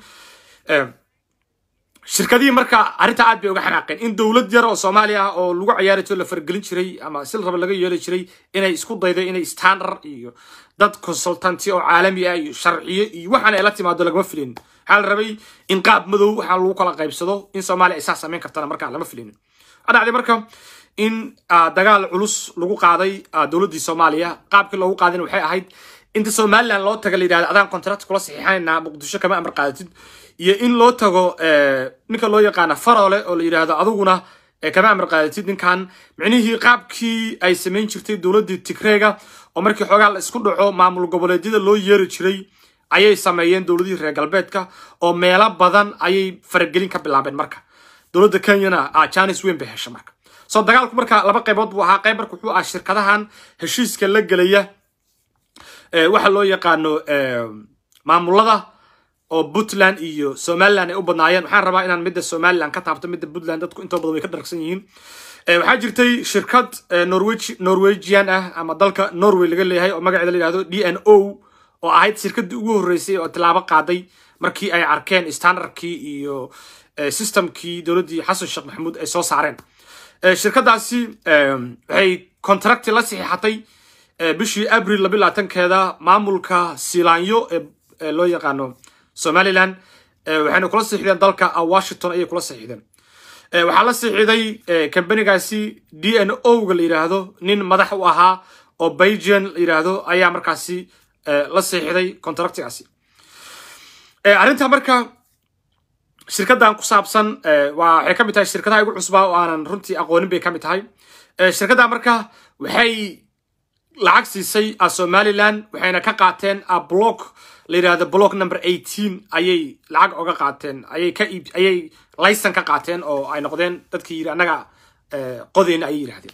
shirkadihii marka arrintaa aad bay uga xanaaqeen in dowlad yar oo soomaaliya ah oo lagu ciyaari jiro la faragelin jiray ama sil raba laga yeeli jiray inay isku dayday inay standard iyo dad consultanti oo caalami ah iyo sharciyo iyo waxaan ay la timaado lagama filin waxaa la rabay in qaab madow waxaa lagu kala qaybsado in soomaaliya ay saa samayn kartana markaa lama filin waxaa dhacday marka in dagaal culus lagu qaaday dowladdii soomaaliya qaabkii loogu qaadina waxay ahayd inta somaliland loo taga la yidhahdo adaan contract kula saxiixanaynaa muqdisho kama amar qaadatid iyo in loo tago ninka loo yaqaana farole oo la yidhaahdo adiguna kama amar qaadatid ninkan micnihii qaabkii ay samayn jirtay dowladdii tigreega oo markii xoogaa la isku dhaco maamul goboleedyada loo yeeri jiray ayay sameeyeen dowladihii reer galbeedka oo meelo badan ayay faragelin ka bilaabeen marka dowladda kenyana janis weyn bay hesha marka soo dagaalku marka laba qaybood buu ahaa qayb marka wuxuu ahaa shirkadahan heshiiska la gelaya waxa loo yaqaano maamulada oo puntland iyo somaliland ay u badnaayeen waxaan rabaa inaan midda somaliland ka taabto midda puntland dadku intoo badan way ka dharagsan yihiin waxaa jirtay shirkad norwegian ah ama dalka norway laga leeyahay oo magaceeda la yihahdo d n o oo ahayd shirkaddii ugu horreysay oo tilaabo qaaday markii ay arkeen standardkii iyo systemkii dowladdii xasan sheekh maxamuud ay soo saareen shirkadaasi waxay contracti la saxiixatay bishii abril labi labaatankeeda maamulka silaanyo ee loo yaqaano somaliland waxayna kula saxiixdeen dalka washington ayay kula saxiixdeen waxaa la saxiixday kambanigaasi d n o ga la yidhaahdo nin madax u ahaa oo belgian la yidhaahdo ayaa markaasi la saxiixday contractigaasi arrinta marka shirkaddan ku saabsan waa waxay ka mid tahay shirkadaha igu cusbaa oo aanan runtii aqoonin bay ka mid tahay shirkadda marka waxay lacag siisay somaliland waxayna ka qaateen block la yidhahdo block number eighteen ayay lacag oga qaateen ayay ka iib ayay laysan ka qaateen oo ay noqdeen dadkii yidhi annaga qodeyna ayay yidhahdeen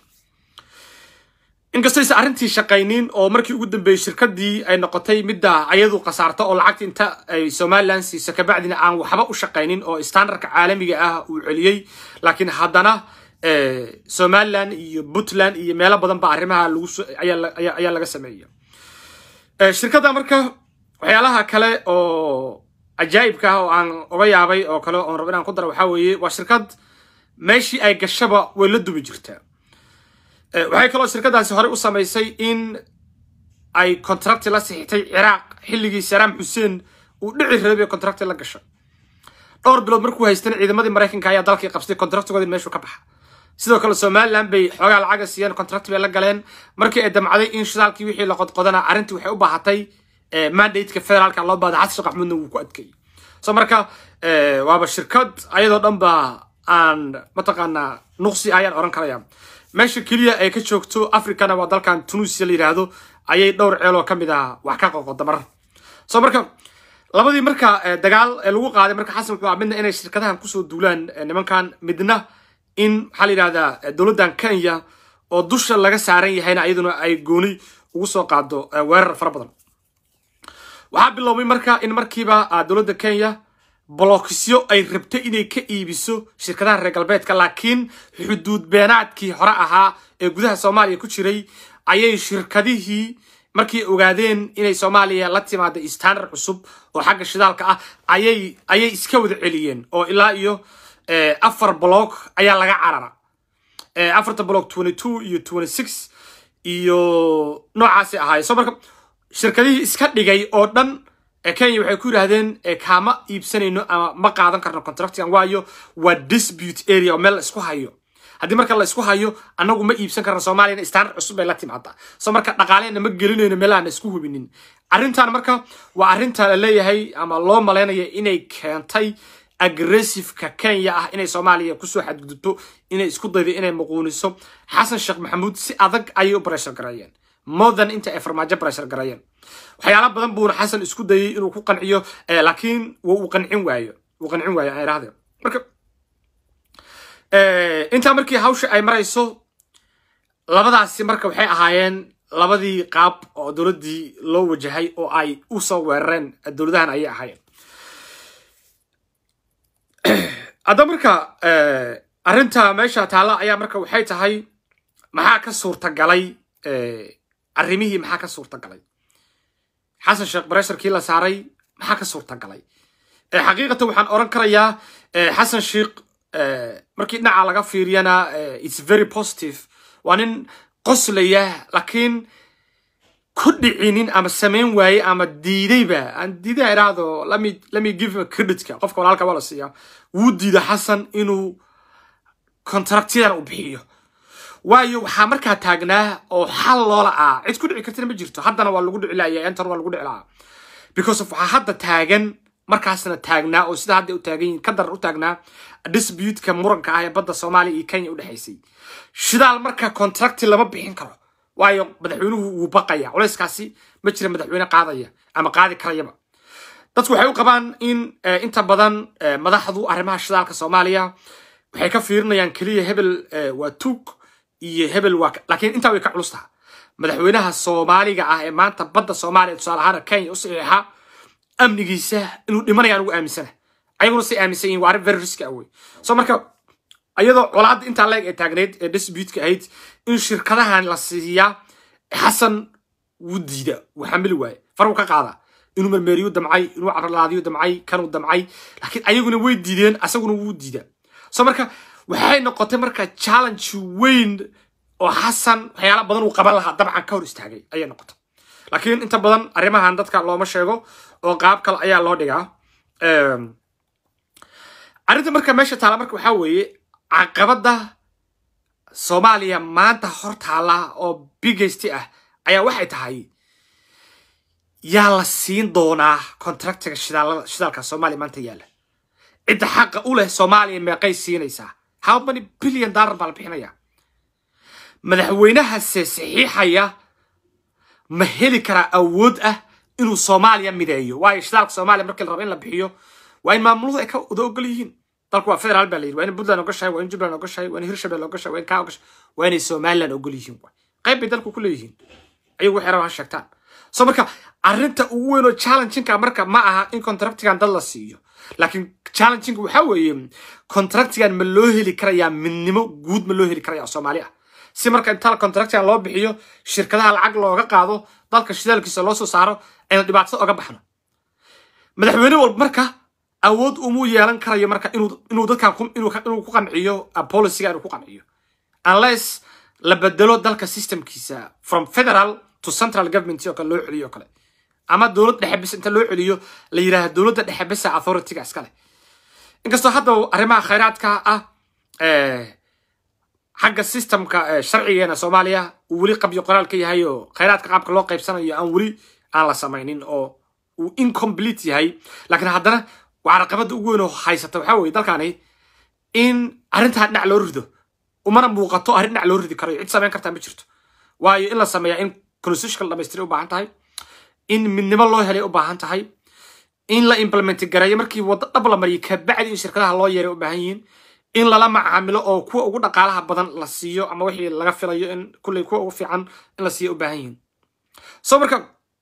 inkastaysa arrintii shaqaynin oo markii ugu dambeeyey shirkadii ay noqotay midda ayadu khasaarta oo lacagta inta ay somaliland siisa kabacdina aan waxba u shaqaynin oo standardka caalamiga ah uu celiyey laakiin haddana somaliland iyo puntland iyo meelo badan ba arrimaha lagu ayaa laga sameeya shirkadda marka waxyaalaha kale oo cajaa'ibka ah oo aan oga yaabay oo kale oon rabo inaan ku daro waxaa weeye waa shirkad meeshii ay gashaba way la dubi jirtaa waxay kaloo shirkadaasi horey u samaysay in ay contracti la sixitay ciraaq xilligii saraam xuseen uu dhici rabay contracti la gashay dhowr bilood markuu haystana ciidamadii maraykanka ayaa dalkii qabsatay contractigoodii meeshuu ka baxa sidoo kale somaliland bay xoogaa lacaga siiyeen contract bay la galeen markii ay damcday in shidaalkii wixii la qodqodana arrintii waxay u baahatay mandateka federaalka loo baahday xasan sheekh maxamuudna wuu ku adkeeyey so marka waaba shirkad ayadoo dhan ba aan mataqaanaa nuqsi ayaan oran karaya meesha keliya ay ka joogto africana waa dalkan tunisia la yidhaahdo ayay dhowr ceeloo ka mid ah wax ka qoqoda marar so marka labadii marka dagaal ee lagu qaaday marka xasan wuxuu ah midna inay shirkadahan kusoo duulaan nimankan midna in maxaa la yidhahdaa dowladdan kenya oo dusha laga saaran yahayna iyaduna ay gooni ugu soo qaado weerar fara badan waxaa biloobay marka in markiiba dowladda kenya bolokisyo ay rabtay inay ka iibiso shirkadaha reer galbeedka laakiin xuduud beenaadkii hore ahaa ee gudaha soomaaliya ku jiray ayay shirkadihii markay ogaadeen inay soomaaliya la timaada standard cusub oo xagga shidaalka ah ayay ayay iska wada celiyeen oo ilaa iyo afar block ayaa laga carara afarta block twenty two iyo twenty six iyo noocaasi ahaay so marka shirkadihii iska dhigay oo dhan kenya waxay ku yidhaahdeen kaama iibsanayno ama ma qaadan karno contractigan waayo waa dispute area oo meel la isku hayo haddii marka la isku hayo annagu ma iibsan karno soomaaliyana standard cusub bay la timaadaa so marka dhaqaalehena ma gelinayno meelaana isku hubinin arrintan marka waa arrinta la leeyahay ama loo malaynaya inay keentay aggressiveka kenya ah inay soomaaliya kusoo xadgudubto inay isku daydo inay muquuniso xasan sheekh maxamuud si adag ayay u breshar gareeyeen modern inta ay farmaajo breshar gareeyeen waxyaala badan buuna xasan isku dayay inuu ku qanciyo laakiin uu qancin waayo uu qancin waayo aan idhahdeen marka intaa markii hawsha ay marayso labadaasi marka waxay ahaayeen labadii qaab oo dowladdii loo wajahay oo ay u soo weerareen dowladahan ayay ahaayeen hadda marka arrinta meesha taalla ayaa marka waxay tahay maxaa ka suurtagalay arrimihii maxaa ka suurtagalay xasan sheekh baresharkii la saaray maxaa ka suurtagalay xaqiiqatan waxaan oran karayaa xasan sheekh markii dhinaca laga fiiriyana its very positive waa nin qoslaya laakiin ku dhicinin ama samayn waaye ama diidayba aan diidaa idhaahdo lami lami give him creditka qofka walaalka waa la siiyaa wuu diida xasan inuu contractyadan u bixiyo waayo waxaa markaa taagnaa oo xal loola ah cid ku dhici kartina ma jirto haddana waa lagu dhici laaya entan waa lagu dhici lahaa because of waxaa hadda taagan markaasna taagnaa oo sida hadda u taagan yihin ka daran u taagnaa disputka muranka ah ee badda soomaaliya iyo kenya u dhexaysay shidaal marka contracti lama bixin karo waayo madaxweynuhu wuu baqaya culayskaasi ma jira madaxweyne qaadaya ama qaadi karayaba dadku waxay u qabaan in inta badan madaxdu arrimaha shidaalka soomaaliya waxay ka fiirinayaan keliya hebel waa tuug iyo hebel waa laakiin intaa way ka culus taha madaxweynaha soomaaliga ah ee maanta badda soomaaliya tusaale ahaan kenya u saxiixa amnigiisa inuu dhimanaya anugu aaminsana ayaguna say aaminsan yihin waa arrin very riski ah wey so marka iyadoo colaadda intaa leeg ee taagneyd ee disputka ahayd in shirkadahan la siiyaa xasan wuu diida wuu xamili waaye far wuu ka qaada inuu mermeeriyu damcay inuu caralaadiyo damcay kanuu damcay laakiin ayaguna way diideen asaguna wuu diida so marka waxay noqotay marka challenge weyn oo xasan waxyaala badan uu qaban lahaa dabcan ka hor istaagay ayay noqotay laakiin inta badan arrimahan dadka looma sheego oo qaab kale ayaa loo dhigaa arrinta marka meesha taala marka waxaa weeye caqabadda soomaaliya maanta hor taala oo bigesti ah ayaa waxay tahay yaa la siin doonaa contractiga shidaalada shidaalka soomaaliya maanta yaalla cidda xaqa u leh soomaaliya meeqay siinaysaa how many billion dollar baa la bixinaya madaxweynahase saxiixaya ma heli karaa awood ah inuu soomaaliya mideeyo waayo shidaalka soomaaliya markii la rabo in la bixiyo waa in maamuluhu ay ka wada ogol yihiin dalku waa federaal baa la yidhi waa in puntland ogashahay waa in jubbaland ogashahay waa in hirshabelle ogashahay waa in kaa ogashahay waa inay somaliland ogol yihiin waay qayb bay dalku ku leeyihiin ayagu waxay rabaan ha sheegtaan so marka arrinta ugu weyn oo challenginka marka ma aha in contractigan dad la siiyo laakiin challenginga waxaa weeye contractigan ma loo heli karayaa midnimo guud ma loo heli karayaa soomaali ah si marka inta contractigan loo bixiyo shirkadaha lacag looga qaado dalka shidaalkiisa loo soo saaro aynu dhibaatada oga baxno madaxweyne walba marka awood umuu yeelan karayo marka inuu dadkan inuu ku qanciyo policyga inuu ku qanciyo unless la bedelo dalka systemkiisa from federal to central government oo kale loo celiyo kale ama dowlad dhexe bis inta loo celiyo la yidhaahdo dowladda dhexe bisa authorityga iskale inkastoo hadda arrimaha khayraadka ah xagga systemka sharcigeena soomaaliya uu weli qabyo qoraal ka yahay oo khayraadka qaabka loo qaybsanayo aan weli aan la samaynin oo uu incomplete yahay laakiin haddana waa caqabada ugu weyn oo haysata waxaa weye dalkani in arrintaa dhinac loo rido umana muuqato arrin dhinac loo ridi karayo cid samayn kartaa ma jirto waayo in la sameeyaa in constitutional dhamaystiri u baahan tahay in midnimo loo helay u baahan tahay in la implement gareeyo markii waddo dhab la mariyo kabacdi in shirkadaha loo yeeray u baahan yihiin in lala macaamilo oo kuwa ugu dhaqaalaha badan la siiyo ama wixii laga filayo in kulley kuwa ugu fiican in la siiyo u baahan yihiin so marka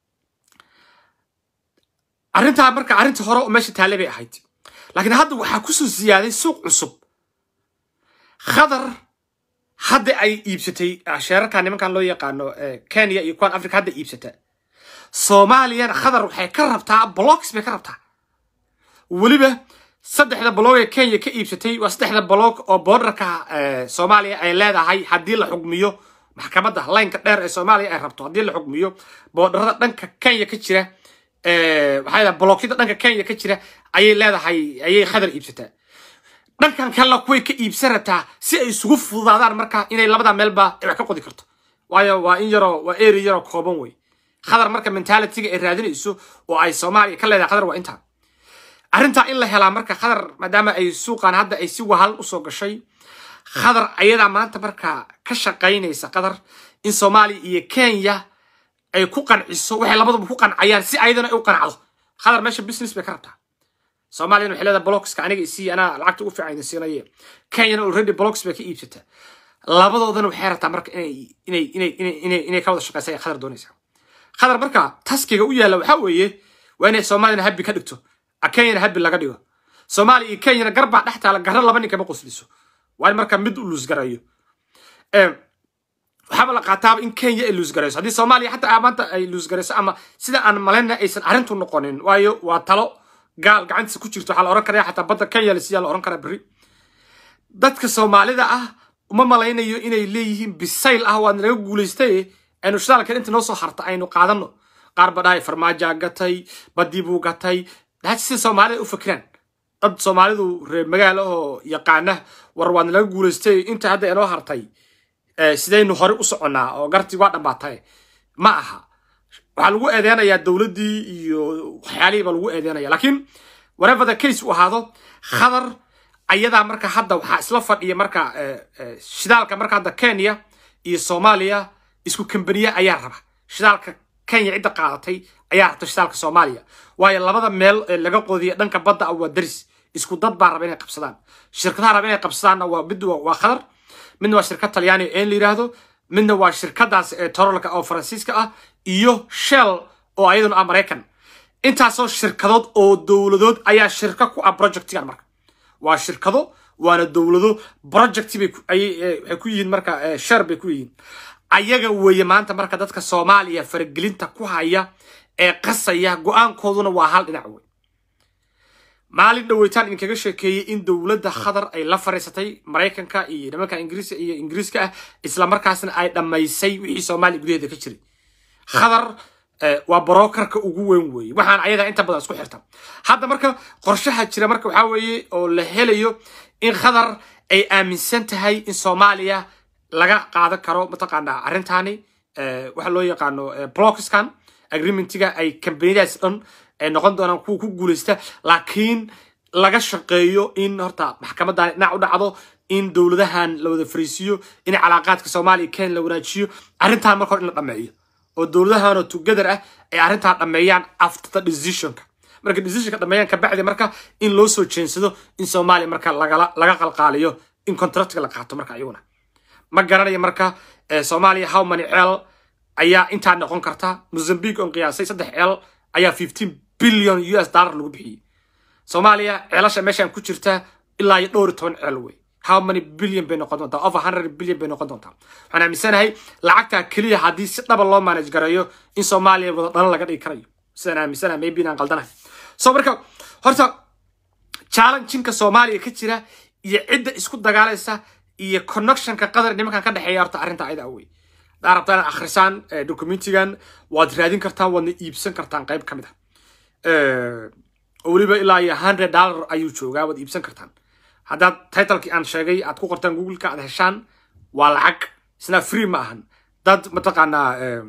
arrintaa marka arrintii hore oo meesha taale bay ahayd laakiin hadda waxaa kusoo siyaaday suuq cusub khadar hadda ay iibsatay sheerarka nimankan loo yaqaano kenya iyo kuwan africa hadda iibsata soomaaliyana khadar waxay ka rabtaa blocks bay ka rabtaa weliba saddexda blog ee kenya ka iibsatay waa saddexda blog oo borderka soomaaliya ay leedahay haddii la xugmiyo maxkamadda laynka dheer ee soomaaliya ay rabto haddii la xugmiyo boordarada dhanka kenya ka jira waxaa yidhaha blookyada dhanka kenya ka jira ayay leedahay ayay khadar iibsataa dhankan kalena kuway ka iibsan rabtaa si ay isugu fududaadaan marka inay labada meelba ay wax ka qodi karto waayo waa in yaroo waa eri yaroo kooban wey khadar marka mentalityga ay raadinayso oo ay soomaaliya ka leedahay khadar waa intaa arrintaa in la helaa marka khadar maadaama ay suuqan hadda ay si wahal usoo gashay khadar ayadaa maanta markaa ka shaqaynaysa qadar in soomaaliya iyo kenya ay ku qanciso waxay labaduba ku qancayaan si ayadana ay u qancdo khadar meesha business bay ka rabtaa soomaaliyana waxay leedahay blocska aniga isii anaa lacagta ugu fiican idin siinaye kenyana already blocks bay ka iibsataa labadoodana waxay rabtaa marka inay inay inay inay inay inay ka wada shaqaysa ay khadar doonaysaa khadar marka taskiga u yaalla waxaa weeye waa inay soomaaliyana habbi ka dhigto kenyana habbi laga dhigo soomaaliya iyo kenyana garbaa dhex taala garra laba nin kama qosliso waa in marka mid u luusgarayo waxaaba la qaataaba in kenya ay luusgarayso haddii soomaaliya xataa maanta ay luusgarayso ama sida aan malayna aysan arrintu noqonin waayo waa talo gaal gacantiisa ku jirto waxaa la ohan karaya xataa badda kenya lasiyaa la ohan karaa berri dadka soomaalida ah uma malaynayo inay leeyihiin bisayl ah waad naga guulaystay aynu shidaalkan inta noo soo harta aynu qaadano qaar ba dhahay farmaaja gatay badii buu gatay daad sida soomaalida u fakiraan dad soomaalidu reer magaalo oo yaqaana war waad naga guulaystay inta hadda inoo hartay sidaynu hore u soconnaa oo gartii waa dhammaatay ma aha waxaa lagu eedeynayaa dowladdii iyo waxyaalihii baa lagu eedeynaya laakiin whatever the case uu ahaado khadar ayadaa marka hadda waxaa isla fadhiya marka shidaalka marka hadda kenya iyo soomaaliya isku kambaniya ayaa raba shidaalka kenya cidda qaadatay ayaa rabta shidaalka soomaaliya waayo labada meel ee laga qoodiya dhanka badda ah waa daris isku dad baa raba inay qabsadaan shirkadaha raba inay qabsadaanna waa mid waa khadar midna waa shirkad talyaani een la yidhaahdo midna waa shirkadaas ee torolka oo faransiiska ah iyo shell oo ayaduna ah maraykan intaasoo shirkadood oo dowladood ayaa shirka ku ah projectigan marka waa shirkado waana dowlado project bay waxay ku yihiin marka shar bay ku yihiin ayaga weeye maanta marka dadka soomaaliya faragelinta ku haya ee qasaya go-aankooduna waa hal dhinac wey maalin dhaweytaan idinkaga sheekeeyey in dowladda khadar ay la fariisatay maraykanka iyo nimanka ingiriiska iyo ingiriiska ah isla markaasna ay dhammaysay wixii soomaaliya gudaheeda ka jiray khadar waa brokerka ugu weyn weeye waxaan ayadaa inta badan isku xirta hadda marka qorshaha jira marka waxaa weeye oo la helayo in khadar ay aaminsan tahay in soomaaliya laga qaadan karo mataqaanaa arrintani waxa loo yaqaano blockskan agreementiga ay kambaniyadaas dhan ay noqon doonaan kuwa ku guulaysta laakiin laga shaqeeyo in horta maxkamadan dhinac u dhacdo in dowladahan la wada fariisiyo in calaaqaadka soomaaliya kenya la wanaajiyo arrintan marka hore in la dhameeyo oo dowladahanoo together ah ay arrintan dhameeyaan after the decisionka marka decisionka dhameeyaan kabacdi marka in loo soo jeensado in soomaaliya marka lagala laga qalqaaliyo in contractka la qaato marka iyaguna ma garanayo marka soomaaliya how many ceel ayaa intaa noqon karta mozambique on qiyaasay saddex ceel ayaa fifteen billion u s dollar lagu bixiyey soomaaliya ceelasha meeshaan ku jirta ilaa iyo dhowr iyo toban ceel wey how many billion bay noqon doontaa over hundred billion bay noqon doontaa waxaan aaminsanahay lacagtaa keliya haddii si dhaba loo manage gareeyo in soomaaliya wada dhalan laga dhigi karayo sidaan aaminsanahay maybe inaan qaldanahay so marka horta challenginka soomaaliya ka jira iyo cidda isku dagaalaysa iyo connectionka qadar nimankan ka dhexeeya horta arrinta ayada wey haddaa rabtaa inaad akhrisaan documentigan waad raadin kartaan waadna iibsan kartaan qayb ka mid ah oo weliba ilaa iyo hundred dollar ayuu joogaa waad iibsan kartaan haddaad titlekii aan sheegay aad ku qortaan googleka aad heshaan waa lacag isna free ma ahan dad mataqaanaa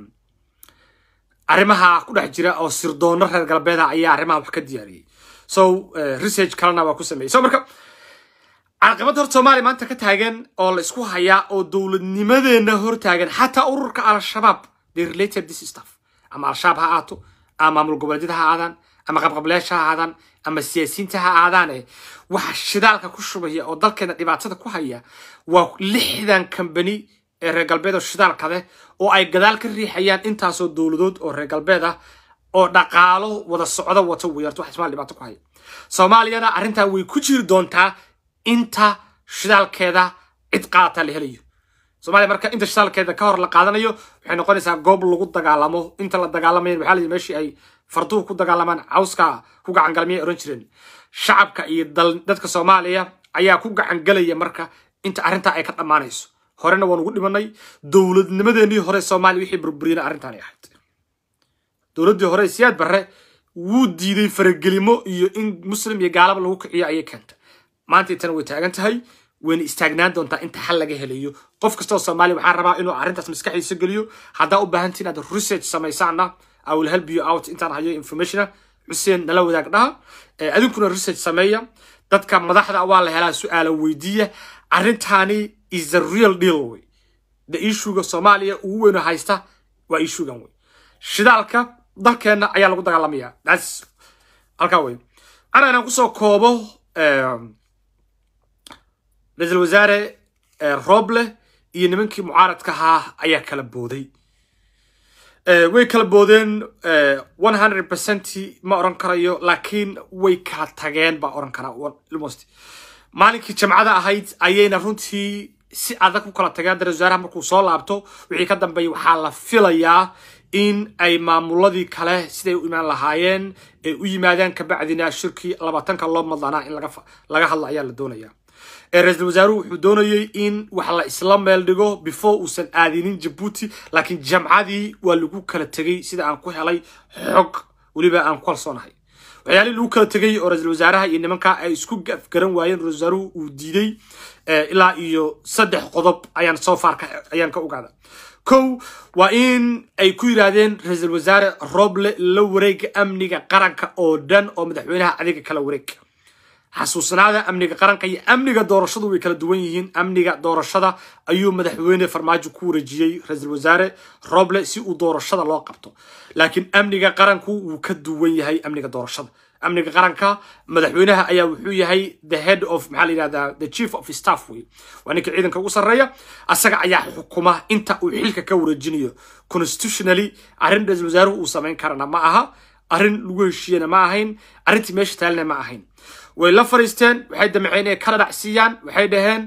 arrimaha ku dhex jira oo sirdoono reer galbeeda ayaa arrimaha wax ka diyaariyey so research kalena waa ku sameeyey so marka caqabadda horta soomaaliya maanta ka taagan oo la isku hayaa oo dowladnimadeenna hor taagan xataa ururka al-shabaab they related this stuff ama al-shabaab ha aato ama maamul goboleedyada ha aadaan ama qabqableyaasha ha aadaan ama siyaasiyiinta ha aadaane waxa shidaalka ku shubaya oo dalkeena dhibaatada ku haya waa lixdan kambani ee reer galbeed oo shidaalka leh oo ay gadaal ka riixayaan intaasoo dowladood oo reer galbeed ah oo dhaqaalo wada socdo wata weerto wax ismaal dhibaato ku haya soomaaliyana arrintaa way ku jiri doontaa inta shidaalkeeda cid qaadata la helayo soomaaliya marka inta shidaalkeeda ka hor la qaadanayo waxay noqonaysaa goob lagu dagaalamo inta la dagaalamayan waxaa layidhi meeshii ay farduhu ku dagaalamaan cawska ku gacangalmiyay oran jireen shacabka iyo dadka soomaaliya ayaa ku gacangelaya marka inta arrintaa ay ka dhammaanayso horena waan ugu dhimanay dowladnimadeenii hore soomaaliya wixii burburiyana arrintaanay ahayd dowladdii hore siyaad barre wuu diiday faragelimo iyo in muslim iyo gaalaba lagu kiciyo ayay keentay maanta intana way taagan tahay wayna istaagnaan doontaa inta xal laga helayo qof kastoo soomaaliya waxaan rabaa inuu arrintaas maskaxdiisa geliyo haddaa u baahantiin inaad research samaysaana I will help you out intaan hayo informationa xuseen nala wadaag dhaha adinkuna research sameeya dadka madaxda waa la helaa su-aala weydiiya arrintani is a real deal wey the issuega soomaaliya ugu weyno haysta waa issuegan wey shidaalka dalkeenna ayaa lagu dagaalamaya thats halkaa wey ana inaan kusoo koobo ra-iisul wasaare roble iyo nimankii mucaaradka ahaa ayaa kala booday way kala boodeen one hundred percent ma oran karayo laakiin way kala tageen baa oran karaa almost maalinkii jamcada ahayd ayayna runtii si adag u kala tageen ra-isul wasaaraha markuu soo laabto wixii ka dambeeyay waxaa la filayaa in ay maamuladii kale siday u imaan lahaayeen ay u yimaadaan kabacdina shirkii labaatanka loo madlanaa in laga hadla ayaa la doonaya ra-iisul wasaaruhu wuxuu doonayey in wax la isla meel dhigo before uusan aadinin jabuuti laakiin jamcadii waa lagu kala tegey sida aan ku helay xog weliba aan ku kalsoonahay waxyaalihii lagu kala tegey oo ra-iisul wasaaraha iyo nimanka ay isku garan waayeen ra-isul wasaaruhu uu diiday ilaa iyo saddex qodob ayaan soo faarka ayaan ka ogaada kow waa in ay ku yidhaahdeen ra-iisul wasaare roble la wareega amniga qaranka oo dhan oo madaxweynaha adiga kala wareeg xasuusnaada amniga qaranka iyo amniga doorashadu way kala duwan yihiin amniga doorashada ayuu madaxweyne farmaajo ku wareejiyey ra-iisul wasaare roble si uu doorashada loo qabto laakiin amniga qaranku wuu ka duwan yahay amniga doorashada amniga qaranka madaxweynaha ayaa wuxuu yahay the head of maxaa la yidhahdaa the chief of staff wey waa ninka ciidanka ugu sarreeya asaga ayaa xukuma inta uu xilka ka wareejinayo constitutionally arrin ra-iisul wasaaruhu uu samayn karana ma aha arrin lagu heshiiyena ma ahayn arrintii meesha taalina ma ahayn way la fariisteen waxay damceen inay kala dhacsiiyaan waxay dhaheen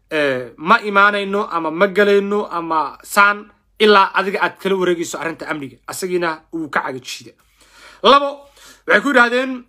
ma imaanayno ama ma galayno ama saan ilaa adiga aad kala wareegayso arrinta amniga asagiina uu ka cagajiida labo waxay ku yidhahdeen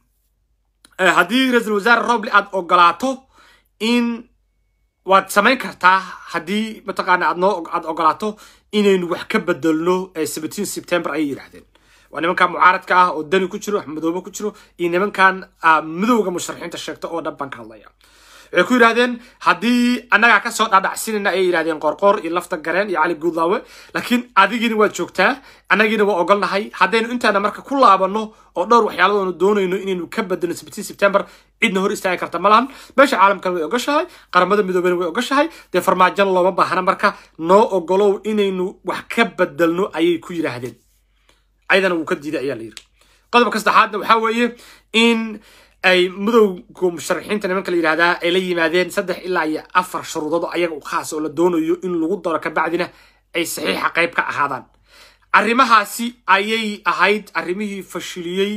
haddii ra-iisul wasaare roble aad ogolaato in waad samayn kartaa haddii mataqaana aad noo aad ogolaato inaynu wax ka bedelno seventeen september ayay yidhahdeen waa nimankan mucaaradka ah oo dani ku jiro wax madoobe ku jiro iyo nimankan midowga musharaxiinta sheegta oo dhan baan ka hadlaya waxay ku yidhahdeen haddii annagaa kasoo dhaadhacsinayna ayay yidhahdeen qoorqoor iyo lafta gareen iyo cali guudlaawe laakiin adigiina waad joogtaa annagiina waa ogolnahay haddaynu intaana marka ku laabano oo dhowr waxyaaladoonu doonayno inaynu ka bedelno seventeen september cidna hor istaagi karta ma lahan meesha caalamkana way ogoshahay qaramada midoobena way ogoshahay dee farmaajan looma baahna marka noo ogolow inaynu wax ka bedelno ayay ku yidhaahdeen ayadana wuu ka diiday ayaa la yiri qodobka saddexaadna waxaa weeye in ay midowga musharaxiinta nimanka la yidhahdaa ay la yimaadeen saddex ilaa iyo afar shuruudood ayaga u khaas oo la doonayo in lagu daro kabacdina ay saxiixa qayb ka ahaadaan arrimahaasi ayay ahayd arrimihii fashiliyey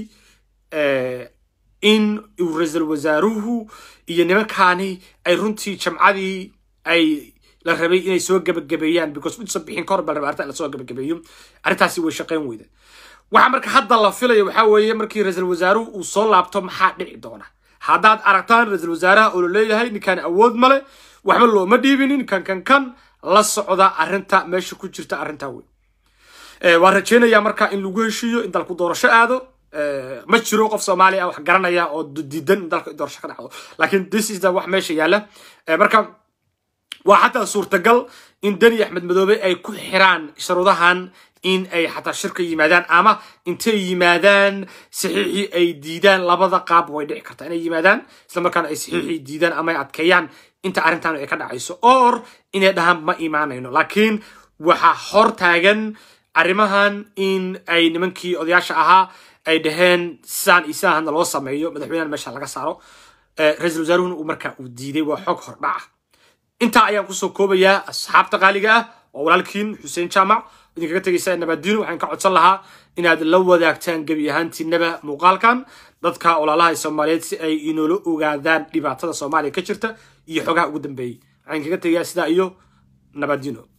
in uu ra-iisul wasaaruhu iyo nimankaani ay runtii jamcadii ay la rabay inay soo gebagabeeyaan because intuusan bixin kahor baa la rabaa arrinta in lasoo gebagabeeyo arrintaasi way shaqayn weyda waxa marka hadda la filayo waxaa weeye markii ra-iisul wasaaruhu uu soo laabto maxaa dhici doona haddaad aragtaan ra-iisul wasaaraha oo la leeyahay ninkaan awood male waxba looma dhiibinin kan kan kan la socda arrinta meesha ku jirta arrintaa wey waan rajeynayaa marka in lagu heshiiyo in dalku doorasho aado ma jiro qof soomaali ah wax garanaya oo diidan in dalka doorasho ka dhacdo laakiin this is the wax meesha yaalla marka waa xataa suurtagal in deni axmed madoobe ay ku xiraan sharuudahan in ay xataa shirka yimaadaan ama intay yimaadaan saxiixii ay diidaan labada qaab way dhici kartaa inay yimaadaan isla markaana ay saxiixii diidaan ama ay adkeeyaan inta arrintan ay ka dhacayso or inay dhahaan ma imaanayno laakiin waxaa hor taagan arrimahan in ay nimankii odayaasha ahaa ay dhaheen saan iyo sidaan loo sameeyo madaxweynahan meesha laga saaro ra-iisul wasaaruhuna uu markaa uu diiday waa xog hordhaca intaa ayaan kusoo koobayaa asxaabta qaaliga ah oo walaalkiin xuseen jaamac idinkaga tegaysa nabaadiino waxaan ka codsan lahaa inaad la wadaagtaan gebi ahaantiinaba muuqaalkan dadka walaalaha soomaaliyeed si ay inoola ogaadaan dhibaatada soomaaliya ka jirta iyo xogaha ugu dambeeyey waxaan kaga tegayaa sidaa iyo nabaadiino